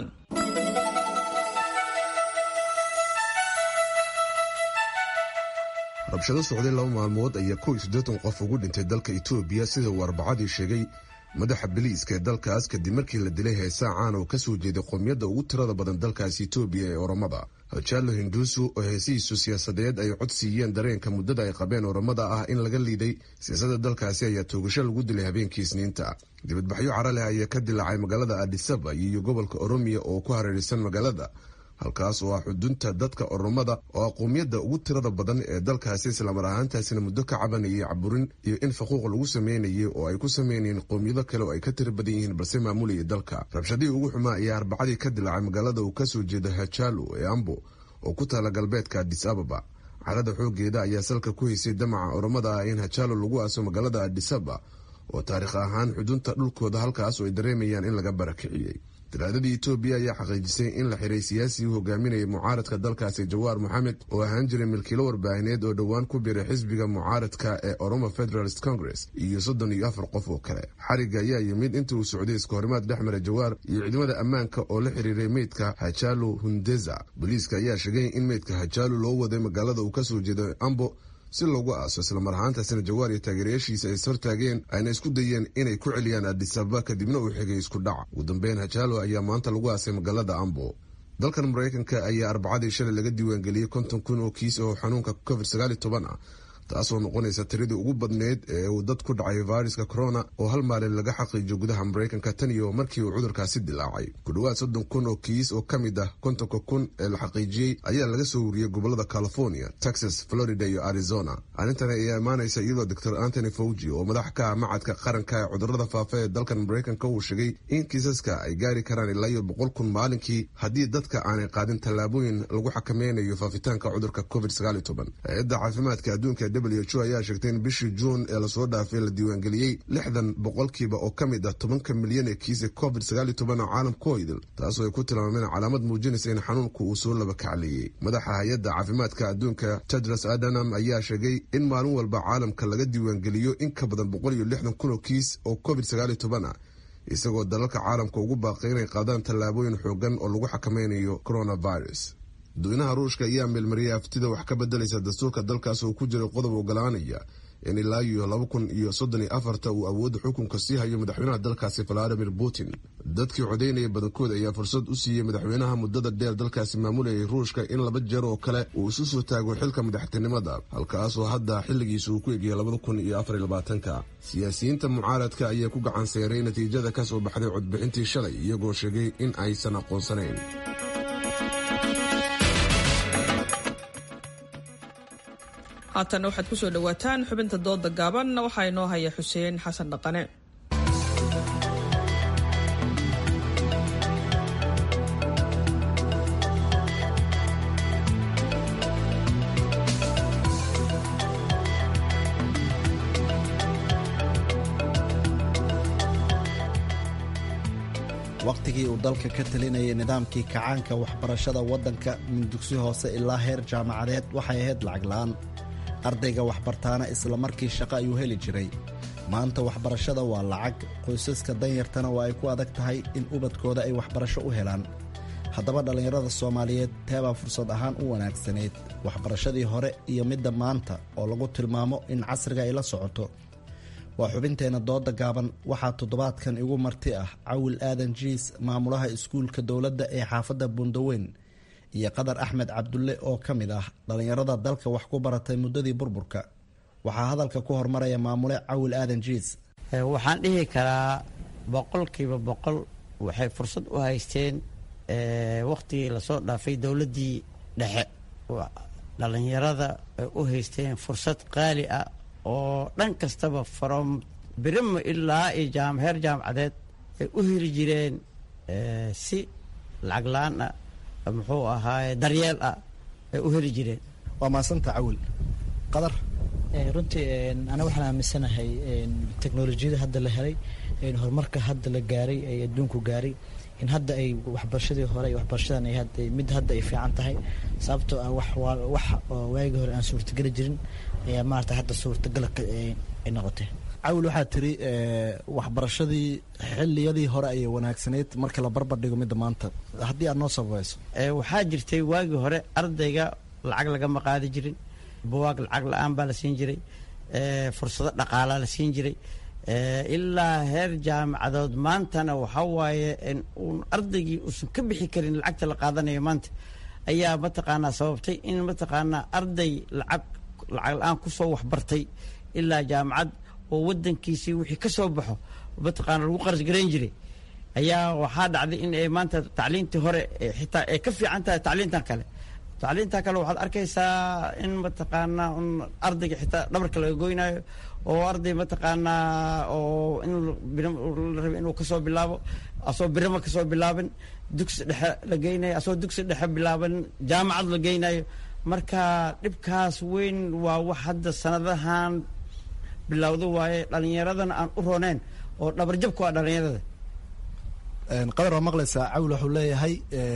Speaker 6: rabshado socday laba maalmood ayaa kow iyo siddeetan qof ugu dhintay dalka etoobiya sida uu arbacadii sheegay madaxa biliiska ee dalkaas kadib markii la dilay heesaa caan oo ka soo jeeday qowmiyadda ugu tirada badan dalkaas etoobiya ee oromada hajaalo hinduusu oo heesihiisu siyaasadeed ay cod siiyeen dareenka muddada ay qabeen oromada ah in laga liiday siyaasadda dalkaasi ayaa toogasho lagu dilay habeenkii isniinta dibadbaxyo cara leh ayaa ka dilaacay magaalada adisaba iyo gobolka oromiya oo ku hareeraysan magaalada halkaas oo ah xudunta dadka oromada oo ah qowmiyadda ugu tirada badan ee dalkaasi islamar ahaantaasina muddo ka cabanayay caburin iyo in faquuq lagu sameynayay oo ay ku sameynayeen qowmiyado kale oo ay ka tira badan yihiin balse maamulayay dalka rabshadihii ugu xumaa ayaa arbacadii ka dilaacay magaalada uu kasoo jeeda hajaalo ee ambo oo ku taala galbeedka adis ababa carada xoogeeda ayaa salka ku haysay damaca oromada ah in hajaalo lagu aaso magaalada adisaba oo taariikh ahaan xudunta dhulkooda halkaas oo ay dareemayaan in laga barakiciyey talaadadii etoobiya ayaa xaqiijisay in la xiray siyaasigii hogaaminayay mucaaradka dalkaasi jawaar moxamed oo ahaan jiray milkiilo warbaahineed oo dhowaan ku biray xisbiga mucaaradka ee oromo federalist congress iyo soddon iyo afar qof oo kale xariga ayaa yimid intii uu socday iskahorimaad dhex mara jawaar iyo ciidamada ammaanka oo la xiriiray meydka hajaalo hundeza booliiska ayaa sheegay in meydka hajaalo loo waday magaalada uu kasoo jeedo ambo si loogu aaso islamar ahaantaasina jawaar iyo taageerayaashiisa ay ishortaageen ayna isku dayeen inay ku celiyaan adisababa kadibna uu xigay isku dhac ugu dambeyn hajaalo ayaa maanta lagu aasay magaalada ambo dalkan maraykanka ayaa arbacadii shalay laga diiwaangeliyey konton kun oo kiis oo xanuunka covid sagaal iyo toban ah taasoo noqonaysa tiradii ugu badneyd ee uu dad ku dhacay fayruska corona oo hal maalin laga xaqiijiyo gudaha maraykanka tan iyo markii uu cudurkaasi dilaacay ku dhowaad soddon kun oo kiis oo ka mid ah kontonka kun ee la xaqiijiyey ayaa laga soo wariyey gobolada california texas florida iyo arizona arrintan ayaa imaanaysa iyadoo doctor antony fauji oo madax ka ah macadka qaranka ee cudurada faafa ee dalkan maraykanka uu sheegay in kiisaska ay gaari karaan ilaa iyo boqol kun maalinkii haddii dadka aanay qaadin tallaabooyin lagu xakameynayo faafitaanka cudurka covid sagaal iyo toban hay-adda caafimaadka adduunka w h o ayaa sheegtay in bishii juun ee lasoo dhaafay la diiwaangeliyey lixdan boqolkiiba oo ka mid ah tobanka milyan ee kiisa covid sagaal iyo toban oo caalamka ku idil taasoo ay ku tilmaameen calaamad muujinaysa in xanuunku uu soo laba kacleeyey madaxa hay-adda caafimaadka adduunka tedros adanam ayaa sheegay in maalin walba caalamka laga diiwaangeliyo in ka badan boqol iyo lixdan kun oo kiis oo covid sagaal iyo toban ah isagoo dalalka caalamka ugu baaqay inay qaadaan tallaabooyin xoogan oo lagu xakameynayo coronavirus dadweynaha ruushka ayaa meelmariyay aftida wax ka bedelaysa dastuurka dalkaas oo ku jiray qodob ogolaanaya in ilaa iyo laba kun iyo soddon iyo afarta uu awoodda xukunka sii hayo madaxweynaha dalkaasi valadimir putin dadkii codaynaya badankood ayaa fursad u siiyey madaxweynaha muddada dheer dalkaasi maamulayay ruushka in laba jeer oo kale uu isu soo taago xilka madaxtinimada halkaasoo hadda xilligiisa uu ku egiyay labada kun iyo afar iyo labaatanka siyaasiyiinta mucaaradka ayaa ku gacan seeray natiijada ka soo baxday codbixintii shalay iyagoo sheegay in aysan aqoonsanayn
Speaker 1: haatanna waxaad ku soo dhowaataan xubinta dooda gaaban waxaa inoo haya xuseen xasan dhaqane
Speaker 15: wakhtigii uu dalka ka talinayay nidaamkii kacaanka waxbarashada waddanka min dugsi hoose ilaa heer jaamacadeed waxay ahayd lacag la'aan ardayga waxbartaana isla markii shaqo ayuu heli jiray maanta waxbarashada waa lacag qoysaska danyartana waa ay ku adag tahay in ubadkooda ay waxbarasho u helaan haddaba dhallinyarada soomaaliyeed teebaa fursad ahaan u wanaagsanayd waxbarashadii hore iyo midda maanta oo lagu tilmaamo in casriga ay la socoto waa xubinteenna dooda gaaban waxaa toddobaadkan igu marti ah cawil aadan jiis maamulaha iskuulka dowladda ee xaafadda bundaweyn iyo qadar axmed cabdulle oo ka mid ah dhallinyarada dalka wax ku baratay muddadii burburka waxaa hadalka ku hormaraya maamule cawil aadan jiis
Speaker 16: waxaan dhihi karaa boqolkiiba boqol waxay fursad u haysteen wakhtigii lasoo dhaafay dowladdii dhexe dhallinyarada ay u haysteen fursad qaali ah oo dhan kastaba from birimo ilaa iyo jaam heer jaamacadeed ay u heli jireen si lacag la-aan ah muxuu ahaaye daryeel ah ay u heli jireen
Speaker 15: waa maasanta cawil qadar
Speaker 17: runtii ana waxaan aaminsanahay teknolojiyada hadda la helay horumarka hadda la gaaray ee adduunku gaaray in hadda ay waxbarashadii hore iyo waxbarashadan mid hadda ay fiican tahay sababtoo ah wax wax waagii hore aan suurtageli jirin ayaa maarata hadda suurtagal ay noqotay
Speaker 15: cawil waxaa tiri waxbarashadii xiliyadii hore ayay wanaagsanayd marka la barbar dhigo midda maanta haddii aad noo sababayso
Speaker 16: waxaa jirtay waagii hore ardayga lacag lagama qaadi jirin buwaag lacag la-aan baa la siin jiray fursado dhaqaalaa la siin jiray ilaa heer jaamacadood maantana waxa waaye uun ardaygii uusan ka bixi karin lacagta la qaadanayo maanta ayaa mataqaanaa sababtay in mataqaanaa arday lacag lacag la-aan kusoo waxbartay ilaa jaamacad oo wadankiisii wixii ka soo baxo mataqaana lagu qaras garayn jiray ayaa waxaa dhacday in ay maanta tacliintii hore xitaa ay ka fiican tahay tacliintan kale tacliinta kale waxaad arkaysaa in mataqaanaa un ardayga xitaa dhabarka laga goynayo oo arday mataqaanaa oo in la rabe inuu kasoo bilaabo asoo birimo kasoo bilaabin dugsi dhexe la geynayo asoo dugsi dhexe bilaaban jaamacad la geynayo marka dhibkaas weyn waa wax hadda sanadahan bilowdo waaye dhalinyaradana aan u rooneen oo dhabarjabku ah dhalinyarada
Speaker 15: qadar waa maqlaysaa cawil wuxuu leeyahay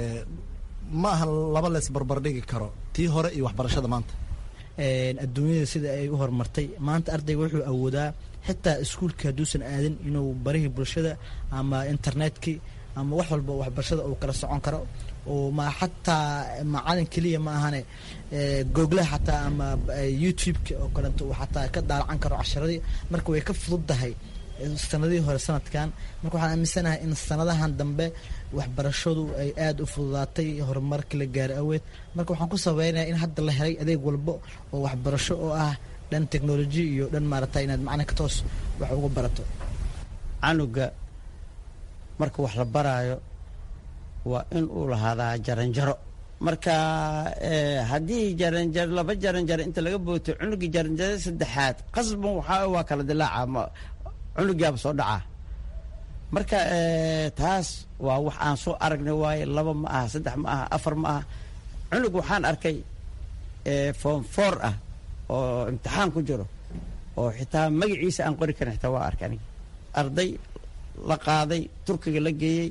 Speaker 15: ma aha laba lees barbardhigi karo tii hore iyo waxbarashada maanta
Speaker 17: adduunyada sida ay u horumartay maanta ardayga wuxuu awoodaa xitaa iskuulka hadduusan aadin inuu barihii bulshada ama internetkii ama wax walba waxbarashada uu kala socon karo oo ma xataa macalin keliya ma ahane googlaha xataa ama youtube-ka oo kaleeto uu xataa ka daalacan karo casharadii marka way ka fududdahay sanadihii hore sanadkan marka waxaan aaminsanahay in sanadahan dambe waxbarashadu ay aada u fududaatay horumarkii la gaari aweed marka waxaan ku sabeynaya in hadda la helay adeeg walbo oo waxbarasho oo ah dhan technology iyo dhan maarata inaad macalinka toos wax uga barato
Speaker 16: canuga marka wax la baraayo waa in uu lahaadaa jaranjaro marka haddii jaranjar laba jaranjaro inta laga booto cunugii jaranjaro saddexaad qasban waxaa waa kala dilaaca cunugaaba soo dhacaa marka taas waa wax aan soo aragnay waaye laba ma aha saddex ma aha afar ma aha cunug waxaan arkay form four ah oo imtixaan ku jiro oo xitaa magaciisa aan qori karin xitaa waa arkay aniga arday la qaaday turkiga la geeyey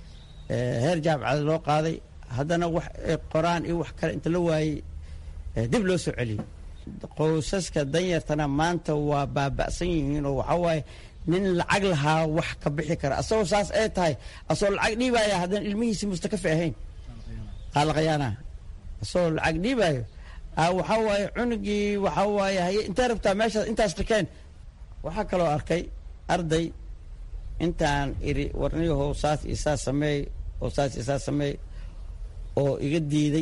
Speaker 16: heer jaamacada loo qaaday haddana wax qoraan iyo wax kale inta la waayey dib loo soo celiyey qoysaska danyartana maanta waa baaba'san yihiin oo waxaa waaye nin lacag lahaa wax ka bixi kara asagoo saas ay tahay asagoo lacag dhiibaya haddana ilmihiisi mustakafi ahayn qaalaqayaana asagoo lacag dhiibayo waxaa waaye cunugii waxaa waaye haye intee rabtaa meeshaas intaas dhakeen waxaa kaloo arkay arday intaan iri warniyahow saas iyo saas sameey oo saas iyo saas sameey oo iga diiday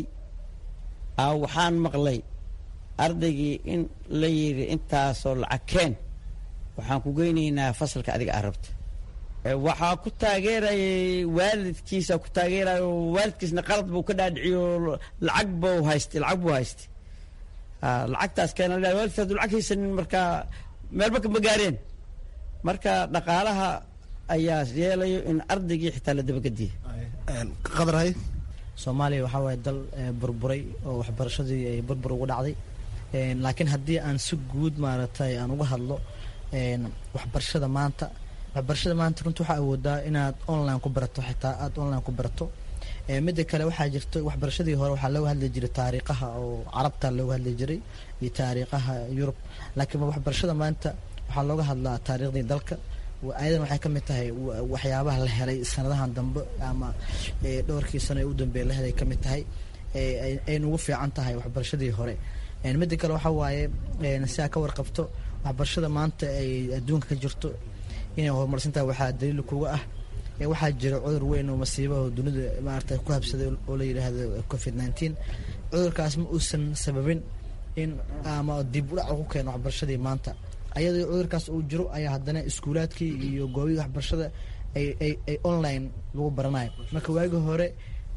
Speaker 16: waxaan maqlay ardaygii in la yidhi intaasoo lacag keen waxaan ku geynaynaa fasalka adiga aa rabta waxaa ku taageerayay waalidkiisa ku taageeraya oo waalidkiisna qalad buu ka dhaadhiciyo lacag buu haystay lacag buu haystay lacagtaas keena waalidka hadduu lacag haysanin marka meelba kama gaareen marka dhaqaalaha ayaa yeelayo in ardaygii xitaa la dabagediya
Speaker 15: qadarhay
Speaker 17: soomaaliya waxaa waaye dal burburay oo waxbarashadii ay burbur ugu dhacday laakiin haddii aan si guud maaragtay aan uga hadlo waxbarashada maanta waxbarashada maanta runta waxaa awoodaa inaad online ku barato xitaa aada online ku barato midda kale waxaa jirta waxbarashadii hore waxaa looga hadli jiray taariikhaha oo carabta looga hadli jiray iyo taariikhaha yurub laakiin waxbarashada maanta waxaa looga hadlaa taariikhdii dalka ayadan waxay ka mid tahay waxyaabaha la helay sanadahan dambe ama dhowrkii sano ee u dambeeya la helay ka mid tahay ayna ugu fiican tahay waxbarashadii hore midda kale waxaa waaye si aa ka warqabto waxbarashada maanta ay adduunka ka jirto inay horumarsan tahay waxaa daliil kuga ah waxaa jira cudur weyn oo masiiba oo dunida maarata ku habsaday oo la yidhaahdo covid nineteen cudurkaas ma uusan sababin in ama dib udhac ku keeno waxbarashadii maanta ayadoo cudurkaas uu jiro ayaa haddana iskuulaadkii iyo goobihii waxbarashada ay ay ay online lagu baranayo marka waagii hore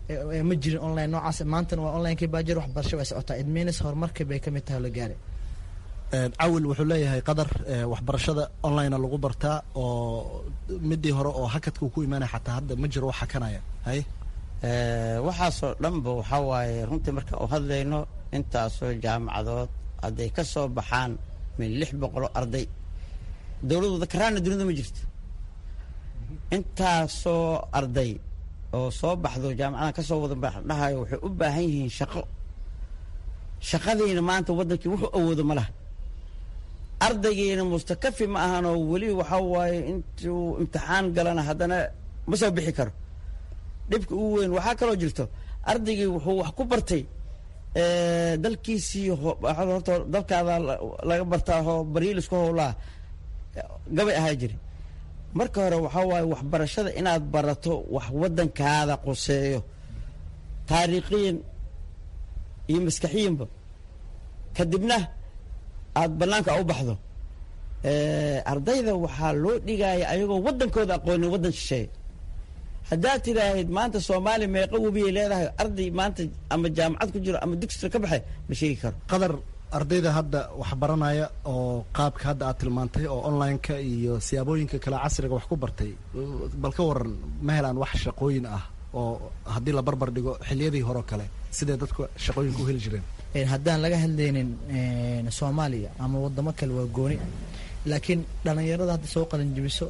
Speaker 17: ma jirin online noocaas maantana waa onlinekii baa jir waxbarasho way socotaa idminis horumarkii bay ka mid tahay la gaaray
Speaker 15: cawil wuxuu leeyahay qadar waxbarashada online lagu bartaa oo midii hore oo hakadka ku imaanaya xataa hadda ma jiro wax hakanaya hay
Speaker 16: waxaasoo dhanba waxaa waaye runtii marka u hadlayno intaasoo jaamacadood hadday ka soo baxaan min lix boqoloo arday dowladooda karaana dunida ma jirto intaasoo arday oo soo baxdo jaamacadaha ka soo wada dhahayo waxay u baahan yihiin shaqo shaqadiina maanta waddankii wuxuu awoodo ma laha ardaygiina mustakafi ma ahanoo weli waxaa waaye intuu imtixaan galana haddana ma soo bixi karo dhibka ugu weyn waxaa kaloo jirto ardaygii wuxuu wax ku bartay dalkiisii horta dalkaada laga bartaa oo bariilisku howlaa gabay ahaa jiri marka hore waxaa waaye waxbarashada inaad barato wax waddankaada quseeyo taariikhiyan iyo maskaxiyanba kadibna aada bannaanka u baxdo ardayda waxaa loo dhigaya ayagoo waddankooda aqoonin waddan shisheeye haddaad tidhaahid maanta soomaaliya meeqa webiyay leedahay arday maanta ama jaamacad ku jiro ama dugsiga ka baxay ma sheegi karo
Speaker 15: qadar ardayda hadda wax baranaya oo qaabka hadda aad tilmaantay oo online-ka iyo siyaabooyinka kale casriga wax ku bartay bal ka waran ma helaan wax shaqooyin ah oo haddii la barbar dhigo xiliyadii hore oo kale sidee dadku shaqooyinka u heli jireen
Speaker 17: haddaan laga hadlaynin soomaaliya ama wadamo kale waa gooni laakiin dhalinyarada hadda soo qalinjibiso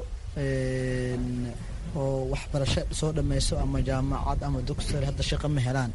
Speaker 17: oo waxbarasho soo dhammayso ama jaamacad ama dugsar hadda shaqo ma helaan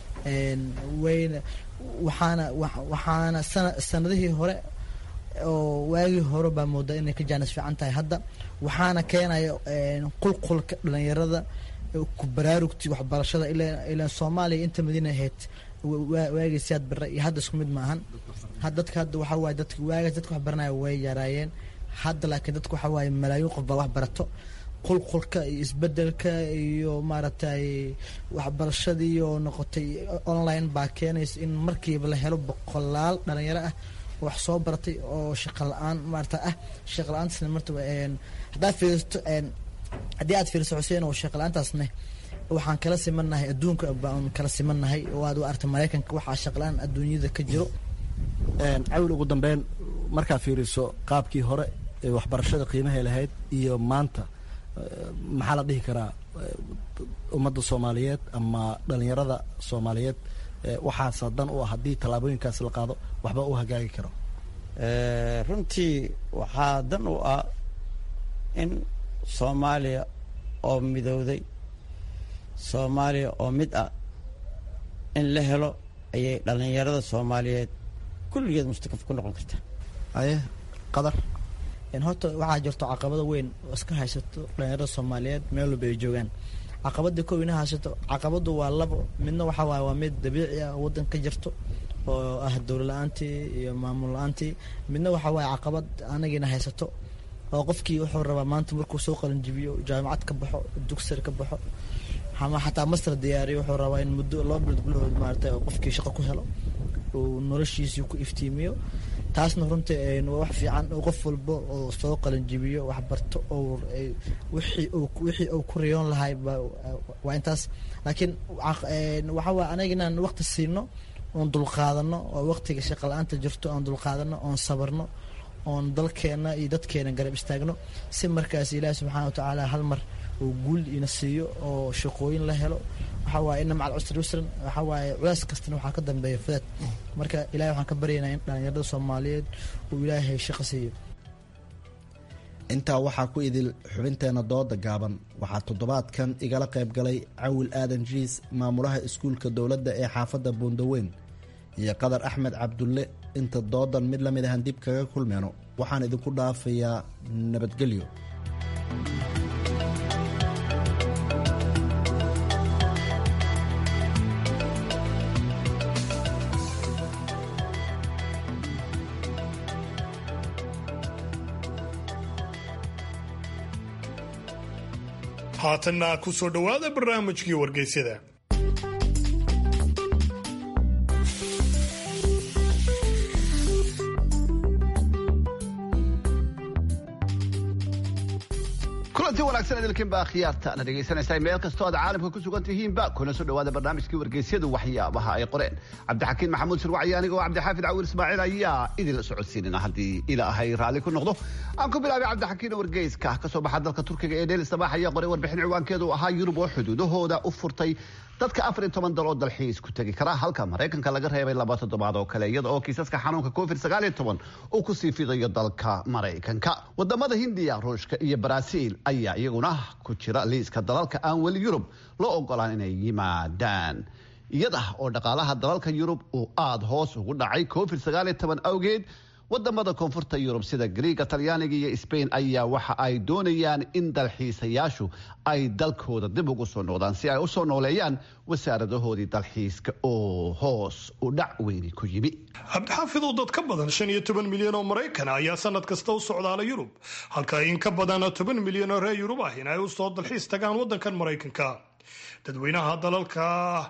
Speaker 17: wayna waxaana waxaana sana sanadihii hore oo waagii hore baa moodaa inay ka jaanis fiican tahay hadda waxaana keenaya qulqulka dhalinyarada ku baraarugti waxbarashada ilaa soomaaliya inta madiina ahayd waagii siyaad bare iyo hadda isku mid maahan dadka hadda waxaa waaye dadka waagaas dadka wax baranaya way yaraayeen hadda laakiin dadka waxaa waaye malaayiin qof baa wax barato qulqulka iyo isbedelka iyo maaragtay waxbarashadii oo noqotay online baa keenaysa in markiiba la helo boqolaal dhalinyaro ah wax soo baratay oo shaqo la-aan maarata ah shaqo la-aantaasna marta haddaad fiiristo haddii aad fiiriso xuseen oo shaqo la-aantaasne waxaan kala simannahay adduunka baan kala simannahay oo aad u arta maraykanka waxaa shaqo la-aan adduunyada ka jiro
Speaker 15: cawil ugu dambeyn markaa fiiriso qaabkii hore ee waxbarashada qiimahay lahayd iyo maanta maxaa la dhihi karaa ummadda soomaaliyeed ama dhalinyarada soomaaliyeed waxaasa dan u ah haddii tallaabooyinkaas la qaado waxba u hagaagi karo
Speaker 16: runtii waxaa dan u ah in soomaaliya oo midowday soomaaliya oo mid ah in la helo ayay dhalinyarada soomaaliyeed kulligeed mustakaf ku noqon kartaa
Speaker 15: aye qadar
Speaker 17: horta waxaa jirto caqabado weyn oo iska haysato dhalinyarada soomaaliyeed meel walba ay joogaan caqabada kow ina haysato caqabadu waa labo midna waxaa waaye waa mid dabiici ah waddan ka jirto oo ah dowla la-aantii iyo maamul la-aantii midna waxaa waaye caqabad anagiina haysato oo qofkii wuxuu rabaa maanta markuu soo qalinjibiyo jaamacad ka baxo dugsar ka baxo ama xataa master diyaariyo wuxuu rabaa in muddo loo bilood gudahood maarata qofkii shaqo ku helo uu noloshiisii ku iftiimiyo taasna runtii waa wax fiican oo qof walba oo soo qalinjibiyo wax barto oo wixii wixii uu ku riyoon lahay waa intaas laakiin waxaa waa anaga inaan waqti siino oon dulqaadano oo waqtiga shaqa la-aanta jirto oon dulqaadano oon sabarno oon dalkeena iyo dadkeena garab istaagno si markaas ilaahi subxaana watacaala hal mar uu guul ina siiyo oo shaqooyin la helo waxaa waaye ina macal cusri yusran waxaa waaye culays kastana waxaa ka dambeeya fudaad marka ilahay waxaan ka baryaynaa in dhalinyarada soomaaliyeed uu ilaahay shaqo siiyo
Speaker 15: intaa waxaa ku idil xubinteena dooda gaaban waxaa toddobaadkan igala qayb galay cawil aadan jiis maamulaha iskuulka dowladda ee xaafadda buundaweyn iyo qadar axmed cabdulle inta doodan mid lamid ahan dib kaga kulmeyno waxaan idinku dhaafayaa nabadgelyo
Speaker 2: haatanna ku soo dhowaada barnaamijkii wargeysyada
Speaker 18: kulanti wanaagsan idilkinba khiyaarta na dhegaysanaysaa meel kastoo aad caalamka ku sugan tihiinba kuna soo dhawaada barnaamijkii wargeysyadu waxyaabaha ay qoreen cabdixakiin maxamuud sirwacyi aniga oo cabdixaafid cawil ismaaciil ayaa idinla socodsiinina haddii ilaahay raalli ku noqdo aan ku bilaabay cabdixakiin wargeyska kasoo baxa dalka turkiga ee dheel sabaax ayaa qoray warbixin ciwaankeedu ahaa yurub oo xuduudahooda u furtay dadka afar iyo toban dal oo dalxiis ku tegi kara halka maraykanka laga reebay laba toddobaad oo kale iyada oo kiisaska xanuunka covid sagaal iyo toban uu kusii fidayo dalka maraykanka wadamada hindiya ruushka iyo baraaziil ayaa iyaguna ku jira liiska dalalka aan weli yurub loo ogolaan inay yimaadaan iyada oo dhaqaalaha dalalka yurub uu aada hoos ugu dhacay covid sagaal iyo toban awgeed wadamada koonfurta yurub sida griiga talyaaniga iyo sbain ayaa waxa ay doonayaan in dalxiisayaashu ay dalkooda dib ugu soo noqdaan si ay u soo nooleeyaan wasaaradahoodii dalxiiska oo hoos u dhac weyni ku yimi
Speaker 2: cabdixaafid oo dad ka badan shan iyo toban milyan oo maraykan ayaa sanad kasta u socdaala yurub halka in ka badan toban milyan oo reer yurub ah in ay usoo dalxiis tagaan wadankan maraykanka dadweynaha dalalka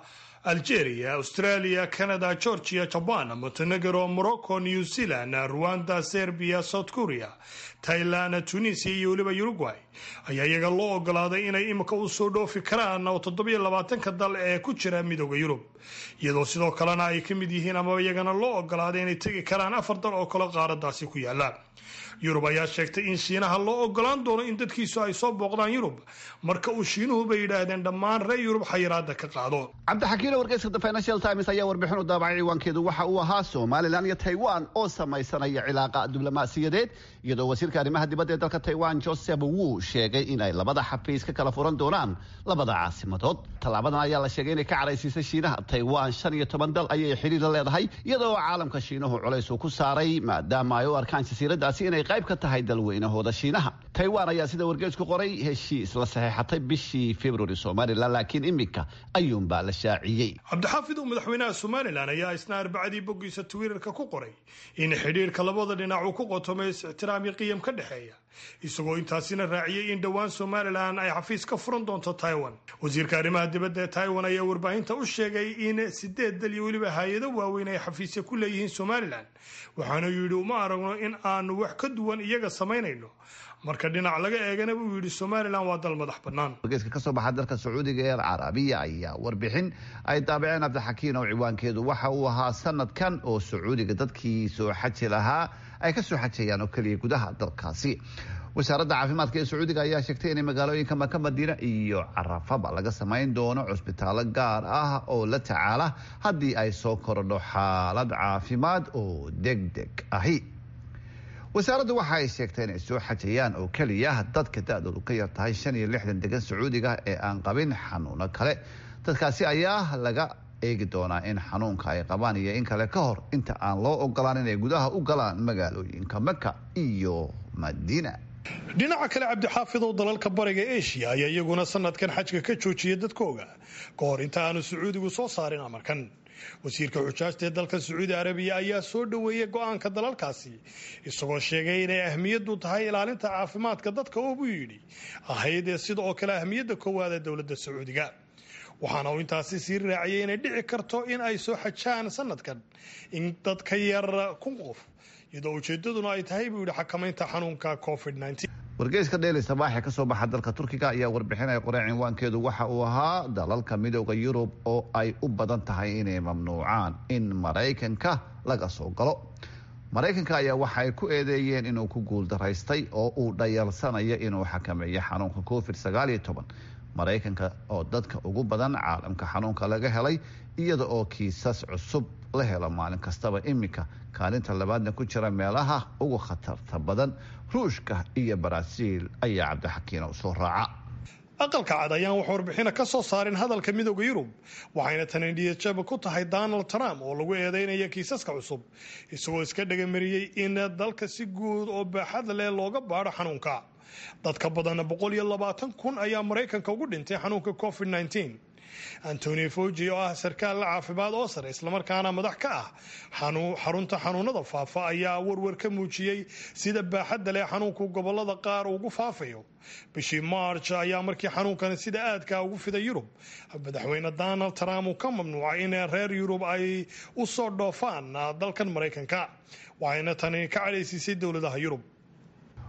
Speaker 2: algeria australia canada georgia jaban montenegro morocco new zealand rwanda serbia south korea thailand tunisia iyo weliba uruguay ayaa iyaga loo ogolaaday inay imika u soo dhoofi karaan oo toddobiyo labaatanka dal ee ku jira midooda yurub iyadoo sidoo kalena ay ka mid yihiin amaba iyagana loo ogolaaday inay tegi karaan afar dal oo kale qaaradaasi ku yaala yurub ayaa sheegtay in shiinaha loo ogolaan doono in dadkiisu ay soo booqdaan yurub marka uu shiinuhu bay yidhaahdeen dhammaan reer yurub xayiraada ka qaado
Speaker 18: cabdixakiin wargeyska the financial times ayaa warbixin u daabacay ciwaankeedu waxa uu ahaa somalilan iyo taiwan oo samaysanaya cilaaqa diblomaasiyadeed iyadoo wasiirka arrimaha dibadda ee dalka taiwan joseph wu sheegay in ay labada xafiis ka kala furan doonaan labada caasimadood tallaabadan ayaa la sheegay inay ka caraysiisay shiinaha taiwan shan iyo toban dal ayay xiriir la leedahay iyadoo caalamka shiinuhu culays uu ku saaray maadaama ay u arkaan jasiiradaasi inay qayb ka tahay dalweynahooda shiinaha taiwan ayaa sida wargeysku qoray heshiis la saxeexatay bishii februari somalilan laakiin iminka ayuunbaa la shaaciyey
Speaker 2: cabdixaafid oo madaxweynaha somalilan ayaa isna arbacadii boggiisa twitter-ka ku qoray in xidhiirka labada dhinac uu ku qotomay is-ixtiraam iyo qiyam ka dhexeeya isagoo intaasina raaciyey in dhowaan somalilan ay xafiis ka furan doonto taiwan wasiirka arrimaha dibadda ee taiwan ayaa warbaahinta u sheegay in sideed dal iyo weliba hay-ado waaweyn ay xafiisya ku leeyihiin somalilan waxaana yidhi uma aragno in aanu wax ka duwan iyaga samaynayno marka dhinac laga eegana buu yidhi somalilan waa dal madax bannaan
Speaker 18: wargeyska ka soo baxa dalka sacuudiga ee carabiya ayaa warbixin ay daabaceen cabdixakiin oo ciwaankeedu waxa uu ahaa sanadkan oo sacuudiga dadkii soo xaji lahaa ay ka soo xajayaan oo keliya gudaha dalkaasi wasaaradda caafimaadka ee sacuudiga ayaa sheegtay inay magaalooyinka maka madiina iyo carafaba laga samayn doono cusbitaallo gaar ah oo la tacaala haddii ay soo korodho xaalad caafimaad oo deg deg ahi wasaaraddu waxa ay sheegtay inay soo xajayaan oo keliya dadka da-doodu ka yar tahay shan iyo lixdan degan sacuudiga ee aan qabin xanuuno kale dadkaasi ayaa laga eegi doonaa in xanuunka ay qabaan iyo in kale ka hor inta aan loo ogolaan inay gudaha u galaan magaalooyinka maka iyo madiina
Speaker 2: dhinaca kale cabdixaafid oo dalalka bariga eshiya ayaa iyaguna sanadkan xajka ka joojiyay dadkooga ka hor inta aanu sacuudigu soo saarin amarkan wasiirka xujaajta ee dalka sacuudi arabiya ayaa soo dhoweeyey go-aanka dalalkaasi isagoo sheegay inay ahmiyadu tahay ilaalinta caafimaadka dadka oo buu yidhi ahaydee sida oo kale ahmiyadda koowaad ee dowladda sacuudiga waxaana uu intaasi sii raaciyay inay dhici karto in ay soo xajaan sanadkan in dad ka yar kun qof iyadoo ujeedaduna ay tahay buu yidhi xakamaynta xanuunka covid
Speaker 18: wargeyska dheeli sabaaxe ka soo baxa dalka turkiga ayaa warbixin ay qoreen cinwaankeedu waxa uu ahaa dalalka midooda yurub oo ay u badan tahay inay mamnuucaan in maraykanka laga soo galo maraykanka ayaa waxa ay ku eedeeyeen inuu ku guuldaraystay oo uu dhayalsanayo inuu xakameeyo xanuunka covid sagaal iyo toban maraykanka oo dadka ugu badan caalamka xanuunka laga helay iyada oo kiisas cusub la helo maalin kastaba iminka kaalinta labaadna ku jira meelaha ugu khatarta badan ruushka iyo baraaziil ayaa cabdixakiin u soo raaca
Speaker 2: aqalka cad ayaan wax warbixina ka soo saarin hadalka midooda yurub waxayna tani niyadjaba ku tahay donald trump oo lagu eedeynaya kiisaska cusub isagoo iska dhagamariyey in dalka si guud oo baaxad leh looga baadho xanuunka dadka badan boqol iyo labaatan kun ayaa maraykanka ugu dhintay xanuunka covid nneteen antoni foji oo ah sarkaal la caafimaad oo sare islamarkaana madax ka ah xarunta xanuunada faafa ayaa warwar ka muujiyey sida baaxadda leh xanuunku gobolada qaar ugu faafayo bishii march ayaa markii xanuunkan sida aadka ugu fiday yurub madaxweyne donald trump uu ka mamnuucay in reer yurub ay u soo dhoofaan dalkan maraykanka waxayna tani ka cadhaysiisay dowladaha yurub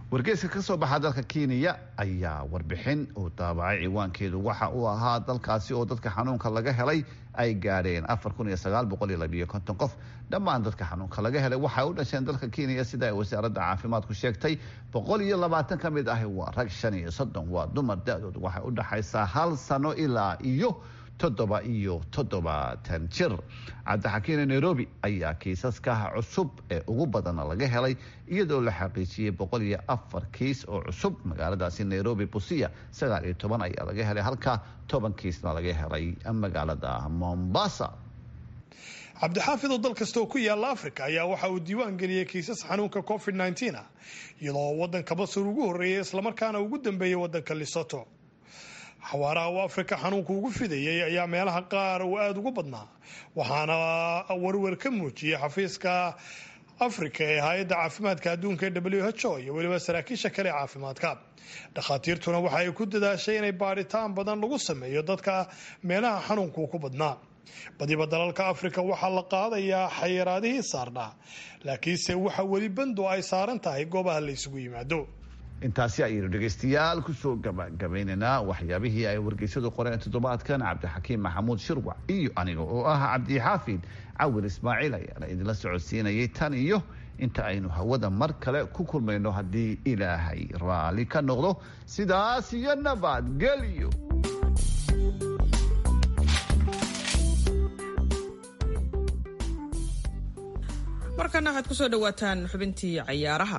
Speaker 18: wargeyska ka soo baxa dalka kenya ayaa warbixin uu daabacay ciwaankeedu waxa uu ahaa dalkaasi oo dadka xanuunka laga helay ay gaadheen qof dhammaan dadka xanuunka laga helay waxay u dhasheen dalka kenya sida ay wasaaradda caafimaadku sheegtay ka mid ahi waa rag waa dumar da-doodu waxay u dhaxaysaa hal sano ilaa iyo toddoba iyo toddobaatan jir cabdixakiine nairobi ayaa kiisaska cusub ee ugu badana laga helay iyadoo la xaqiijiyey boqol iyo afar kiis oo cusub magaaladaasi nairobi busiya sagaal iyo toban ayaa laga helay halka toban kiisna laga helay magaalada mombasa
Speaker 2: cabdixaafid oo dal kasta oo ku yaala africa ayaa waxa uu diiwaan geliyey kiisas xanuunka covid nteen ah iyadoo waddanka basur ugu horreeyay islamarkaana ugu dambeeyey waddanka lisoto xawaaraha uu afrika xanuunku ugu fidayay ayaa meelaha qaar uu aada ugu badnaa waxaana warwer ka muujiyey xafiiska afrika ee hay-adda caafimaadka adduunka ee w h o iyo weliba saraakiisha kale ee caafimaadka dhakhaatiirtuna waxa ay ku dadaashay inay baadhitaan badan lagu sameeyo dadka meelaha xanuunku ku badnaa badiba dalalka afrika waxaa la qaadayaa xayiraadihii saarnaa laakiinse waxa weli bando ay saaran tahay goobaha la isugu yimaado
Speaker 18: intaasi ayaynu dhegaystayaal kusoo gabagabaynaynaa waxyaabihii ay wargeysyadu qoreen toddobaadkan cabdixakiim maxamuud shirwac iyo aniga oo ah cabdixaafid cawil ismaaciil ayaana idinla socodsiinayay tan iyo inta aynu hawada mar kale ku kulmayno haddii ilaahay raalli ka noqdo sidaas iyo nabadgelyo
Speaker 1: markana waxaad kusoo dhawaataan xubintii cayaaraha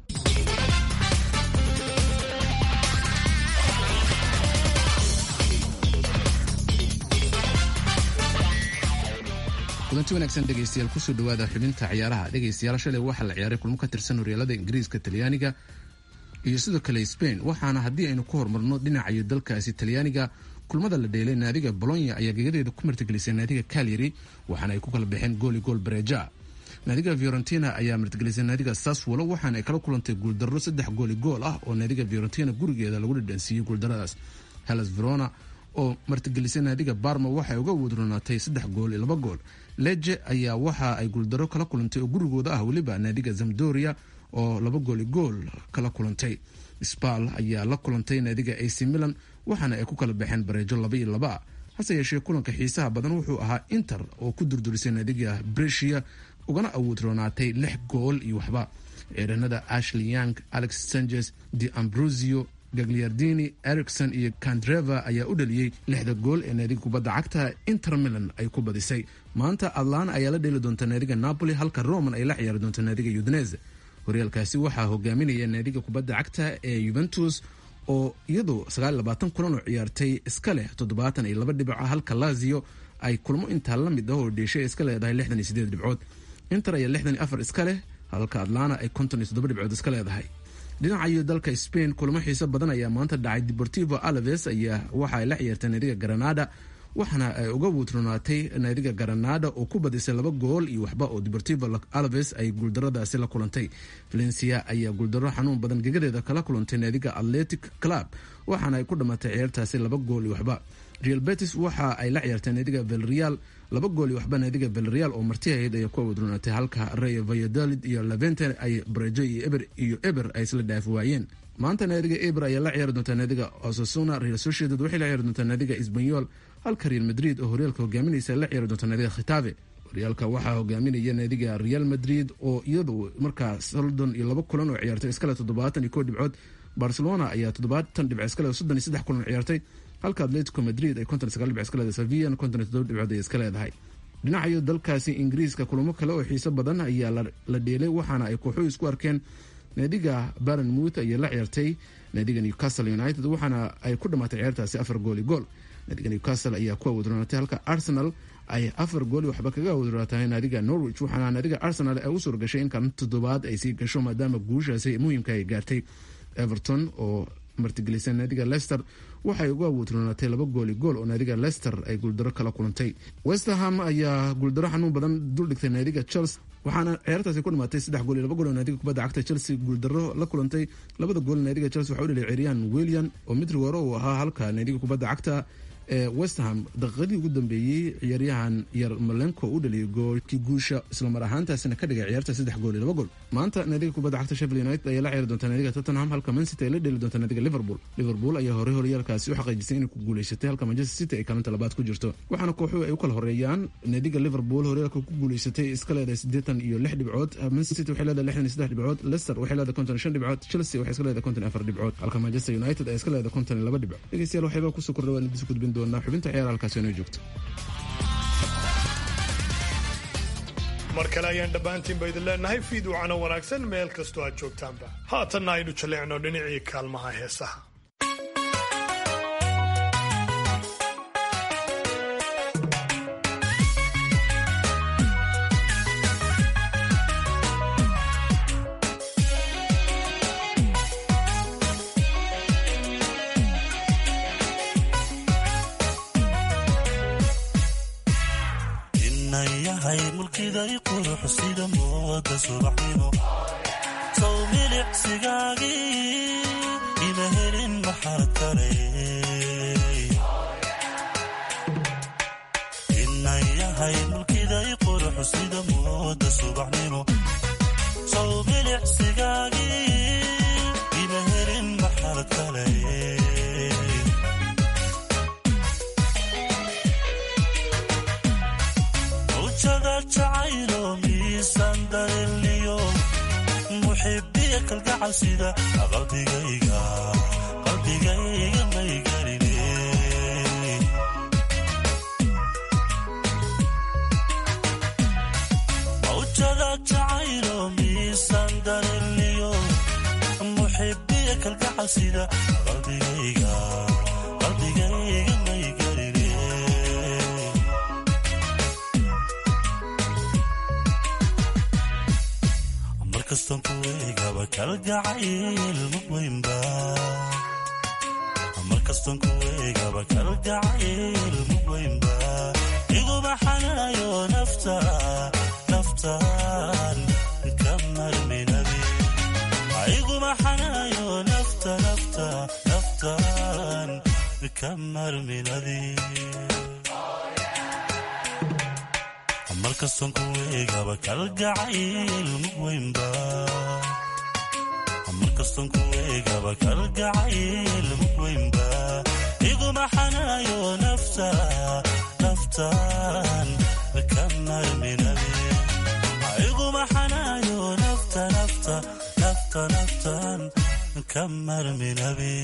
Speaker 19: kulanti wanaagsan dhegaystayaal kusoo dhawaada xubinta ciyaaraha dhegaystayaal shalay waxaa la ciyaaray kulmo ka tirsan horyaalada ingiriiska talyaaniga iyo sidoo kale spain waxaana haddii aynu ku horumarno dhinacayo dalkaasi talyaaniga kulmada la dheelay naadiga bolonya ayaa gegadeeda ku martigelisay naadiga calyary waxaana ay ku kala baxeen gooli gool bareja naadiga fiorentina ayaa martigelisay naadiga saswolo waxaana ay kala kulantay guuldarro saddex gooli gool ah oo naadiga fiorentina gurigeeda lagu dhadhansiiyey guuldaradaas hellas verona oo martigelisay naadiga barma waxay uga wadronaatay saddex gool iyo laba gool leje ayaa waxa ay guuldaro kala kulantay oo gurigooda ah weliba naadiga zamdoria oo laba gooli gool kala kulantay spal ayaa la kulantay naadiga ac milan waxaana ay ku kala baxeen bareejo laba iyo laba hase yeeshee kulanka xiisaha badan wuxuu ahaa inter oo ku durdurisay naadiga bresia ugana awood roonaatay lix gool iyo waxba ciidanada ashley young alex sanchez de ambrosio gagliardini ericson iyo candreva ayaa u dhaliyey lixda gool ee naadiga kubadda cagta inter milan ay ku badisay maanta atlana ayaa la dheeli doonta naadiga napoli halka roman ay la ciyaari doonta naadiga udinese horyaalkaasi waxaa hogaaminaya naadiga kubadda cagta ee yuventus oo iyadu kulan oo ciyaartay iska leh toddobaatan iyo laba dhibco halka lazio ay kulmo intaa la mid ah oo dheeshay iska leedahay lixdan iyo sideed dhibcood inter ayaa lixdan iyo afar iska leh halka atlana ay konton iyo toddoba dhibcood iska leedahay dhinacayo dalka spain kulamo xiiso badan ayaa maanta dhacay deportivo alaves ayaa waxa ay la ciyaartay naadiga granada waxaana ay uga wuutronaatay naadiga granada oo ku badisay laba gool iyo waxba oo deportivo alaves ay guuldaradaasi la kulantay valencia ayaa guuldaro xanuun badan gegadeeda kala kulantay naadiga atletic club waxaana ay ku dhammaatay ciyaartaasi laba gool iyo waxba real betis waxa ay la ciyaartay naadiga velreal laba gool iyo waxba naadiga velreal oo marti ahayd ayaa ku awadronaatay halka rey valladolid iyo levente ay brejo iyo eber iyo eber ay isla dhaafi waayeen maanta naadiga eber ayaa la ciyaari doontaa naadiga osasuna real sociedad waxay la ciyaari doontaa naadiga isbanyol halka real madrid oo horyaalka hogaaminaysa la ciyaari doonta naadiga khitabe horyaalka waxaa hogaaminaya naadiga real madrid oo iyadu markaa soldon iyo laba kulan oo ciyaartay iskale toddobaatan iyo koo dhibcood barcelona ayaa toddobaatan dhibc iskale soddon iyo saddex kulan ciyaartay halka atletico madrid ay konton iyo sagaal dhibc iska leedahay sevilla konton iyo toddoba dhibcood ay iska leedahay dhinacayo dalkaasi ingiriiska kulamo kale oo xiiso badan ayaa la dheelay waxaana ay kooxuhu isku arkeen naadiga barenmouth ayaa la ciyaartay naadiga newcastle united waxaana ay ku dhamaatay ciyaartaasi afar gooli gool naadiga newcastle ayaa ku awadronaatay halka arsenal ay afar gooli waxba kaga awadronaatay naadiga norwich waxaana naadiga arsenal ay u suuragashay in kaalin toddobaad ay sii gasho maadaama guushaasi muhiimka ay gaartay everton oo martigelisay naadiga lester waxay ugu awoodronaatay laba gooli gool oo naadiga lester ay guuldaro kala kulantay westerham ayaa guuldaro xanuun badan duldhigtay naadiga chelsea waxaana ciyaartaasi ku dhamaatay saddex gool iyo laba gool oo naadiga kubadda cagta chelsea guuldaro la kulantay labada gool naadiga chelsea waxaa u dhaliyay ciryaan william oo mid rigooro uu ahaa halka naadiga kubadda cagta ee westerham daqiiqadii ugu dambeeyey ciyaaryahan yar malenko u dhaliyay goolkii guusha islamar ahaantaasina ka dhigay ciyaarta saddex gool iyo laba gool maanta naadiga kubadda cagta sheffield united ayaa la ciyaari doonta naadiga tottenham halka man city ay la dheli doonta naadiga liverpool liverpool ayaa horey horyaalkaasi u xaqiijisay inay ku guuleysatay halka manchester city ay kaalinta labaad ku jirto waxaana kooxuhu ay u kala horeeyaan naadiga liverpool horyaalka ku guuleysatay iska leedahay siddeetan iyo lix dhibcood man city waxay leedahay lixdan iyo saddex dhibcood leicester waxay leedahay konton iyo shan dhibcood chelsea waxay iska leedahay konton iyo afar dhibcood halka manchester united ay iska leedahay konton iyo laba dhibcood dhegeystayaal waxayba kusoo kordha waan idis gudbin doonaa xubinta ciyaara halkaasi inoo joogto
Speaker 2: mar kale ayaan dhammaantiinba idin leenahay fiiduucana wanaagsan meel kastoo aad joogtaanba haatanna aynu jaleecno dhinacii kaalmaha heesaha
Speaker 20: inayahay mulkiday qurux sida mooda subaxnimo sow milicsigaagii ima helin maxaa kale inayahay mulkiday qurux sida mooda subaxnimo sow milicsigaagii ima helin maxaa kale wjada jacaylo miisan dareliyo muxibiya kalgacal sida qalbigayga qalbigayga may geline wjada jacaylo miisan dareliyo muxibiya kalgacal sida qalbigayga qalbigayga may geline markastan ku eegaba kalgacayl mugweynba markastan ku eegaba kalgacayl mugweynba iguma xanayo nafta naftan ka marminabi iguma xanayo nafta nafta naftan ka marminadi markastan ku eegaba kalgacayl mugweynba markastan ku eegaba kalgacayl mugweynba iguma xanayo nafta naftan ka marminabi iguma xanayo nafta nafta nafta naftan ka marminabi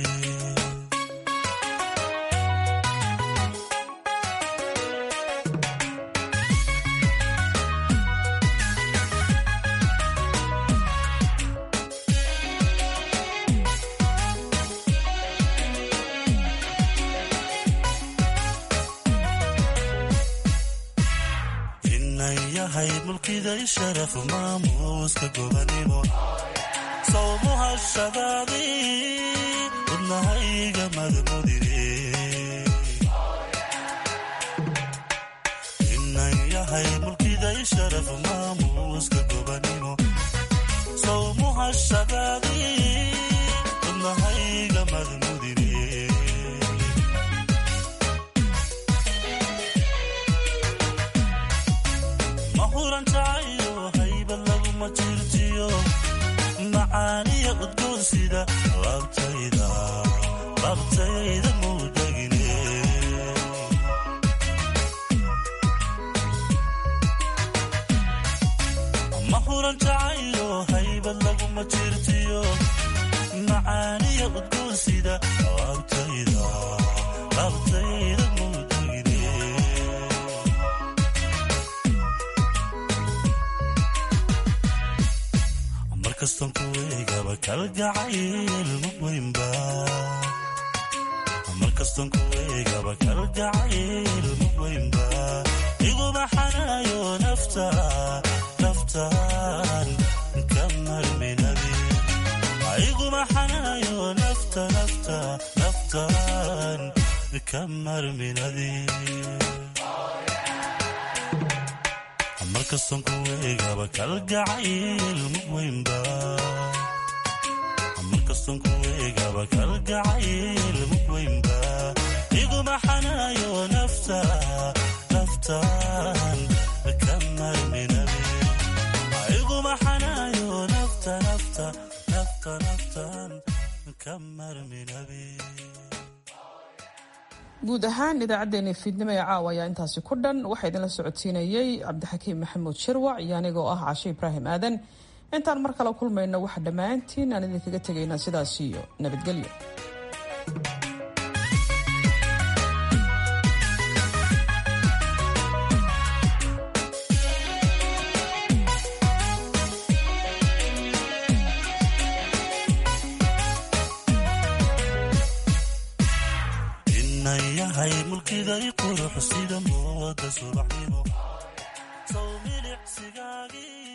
Speaker 20: inayahay mulkiday sharaf maamuuska gobanimo sawmuhashadaadii wadnahayga madmudine inayahay mulkiday sharaf maamuuska gobanimo sawmuhashadaadii wadnahayga madmudine mahuran jacayo haybad laguma jirtiyo macaaniya udgoon sida labtayda labtayda mudagine mahuran jacayo haybad laguma jirtiyo macaaniya udgoon sida labtayda labtayda mudagine markastan ku eegaba kalgacayl mugweynba markastan ku eegaba kalgacayl mugweynba iguma xanayo nafta naftan ka marminabi iguma xanayo nafta nafta naftan ka marminadi markastan ku eegaba kalgacayl mugweynba markastan ku eegaba kalgacayl mugweynba iguma xanayo nafta naftan ka marminabi iguma xanayo nafta ka marminabe
Speaker 1: guud ahaan idaacaddeenii fiidnimo ee caawa ayaa intaasi ku dhan waxaa idinla socodsiinayey cabdixakiim maxamuud shirwac iyo anigoo ah cashe ibraahim aadan intaan mar kale kulmayno waxa dhammaantiin aan idinkaga tegaynaa sidaas iyo nabadgelyo
Speaker 20: inan yahay mulkiday qurux sida mooda subaxnimo sow milicsigaagii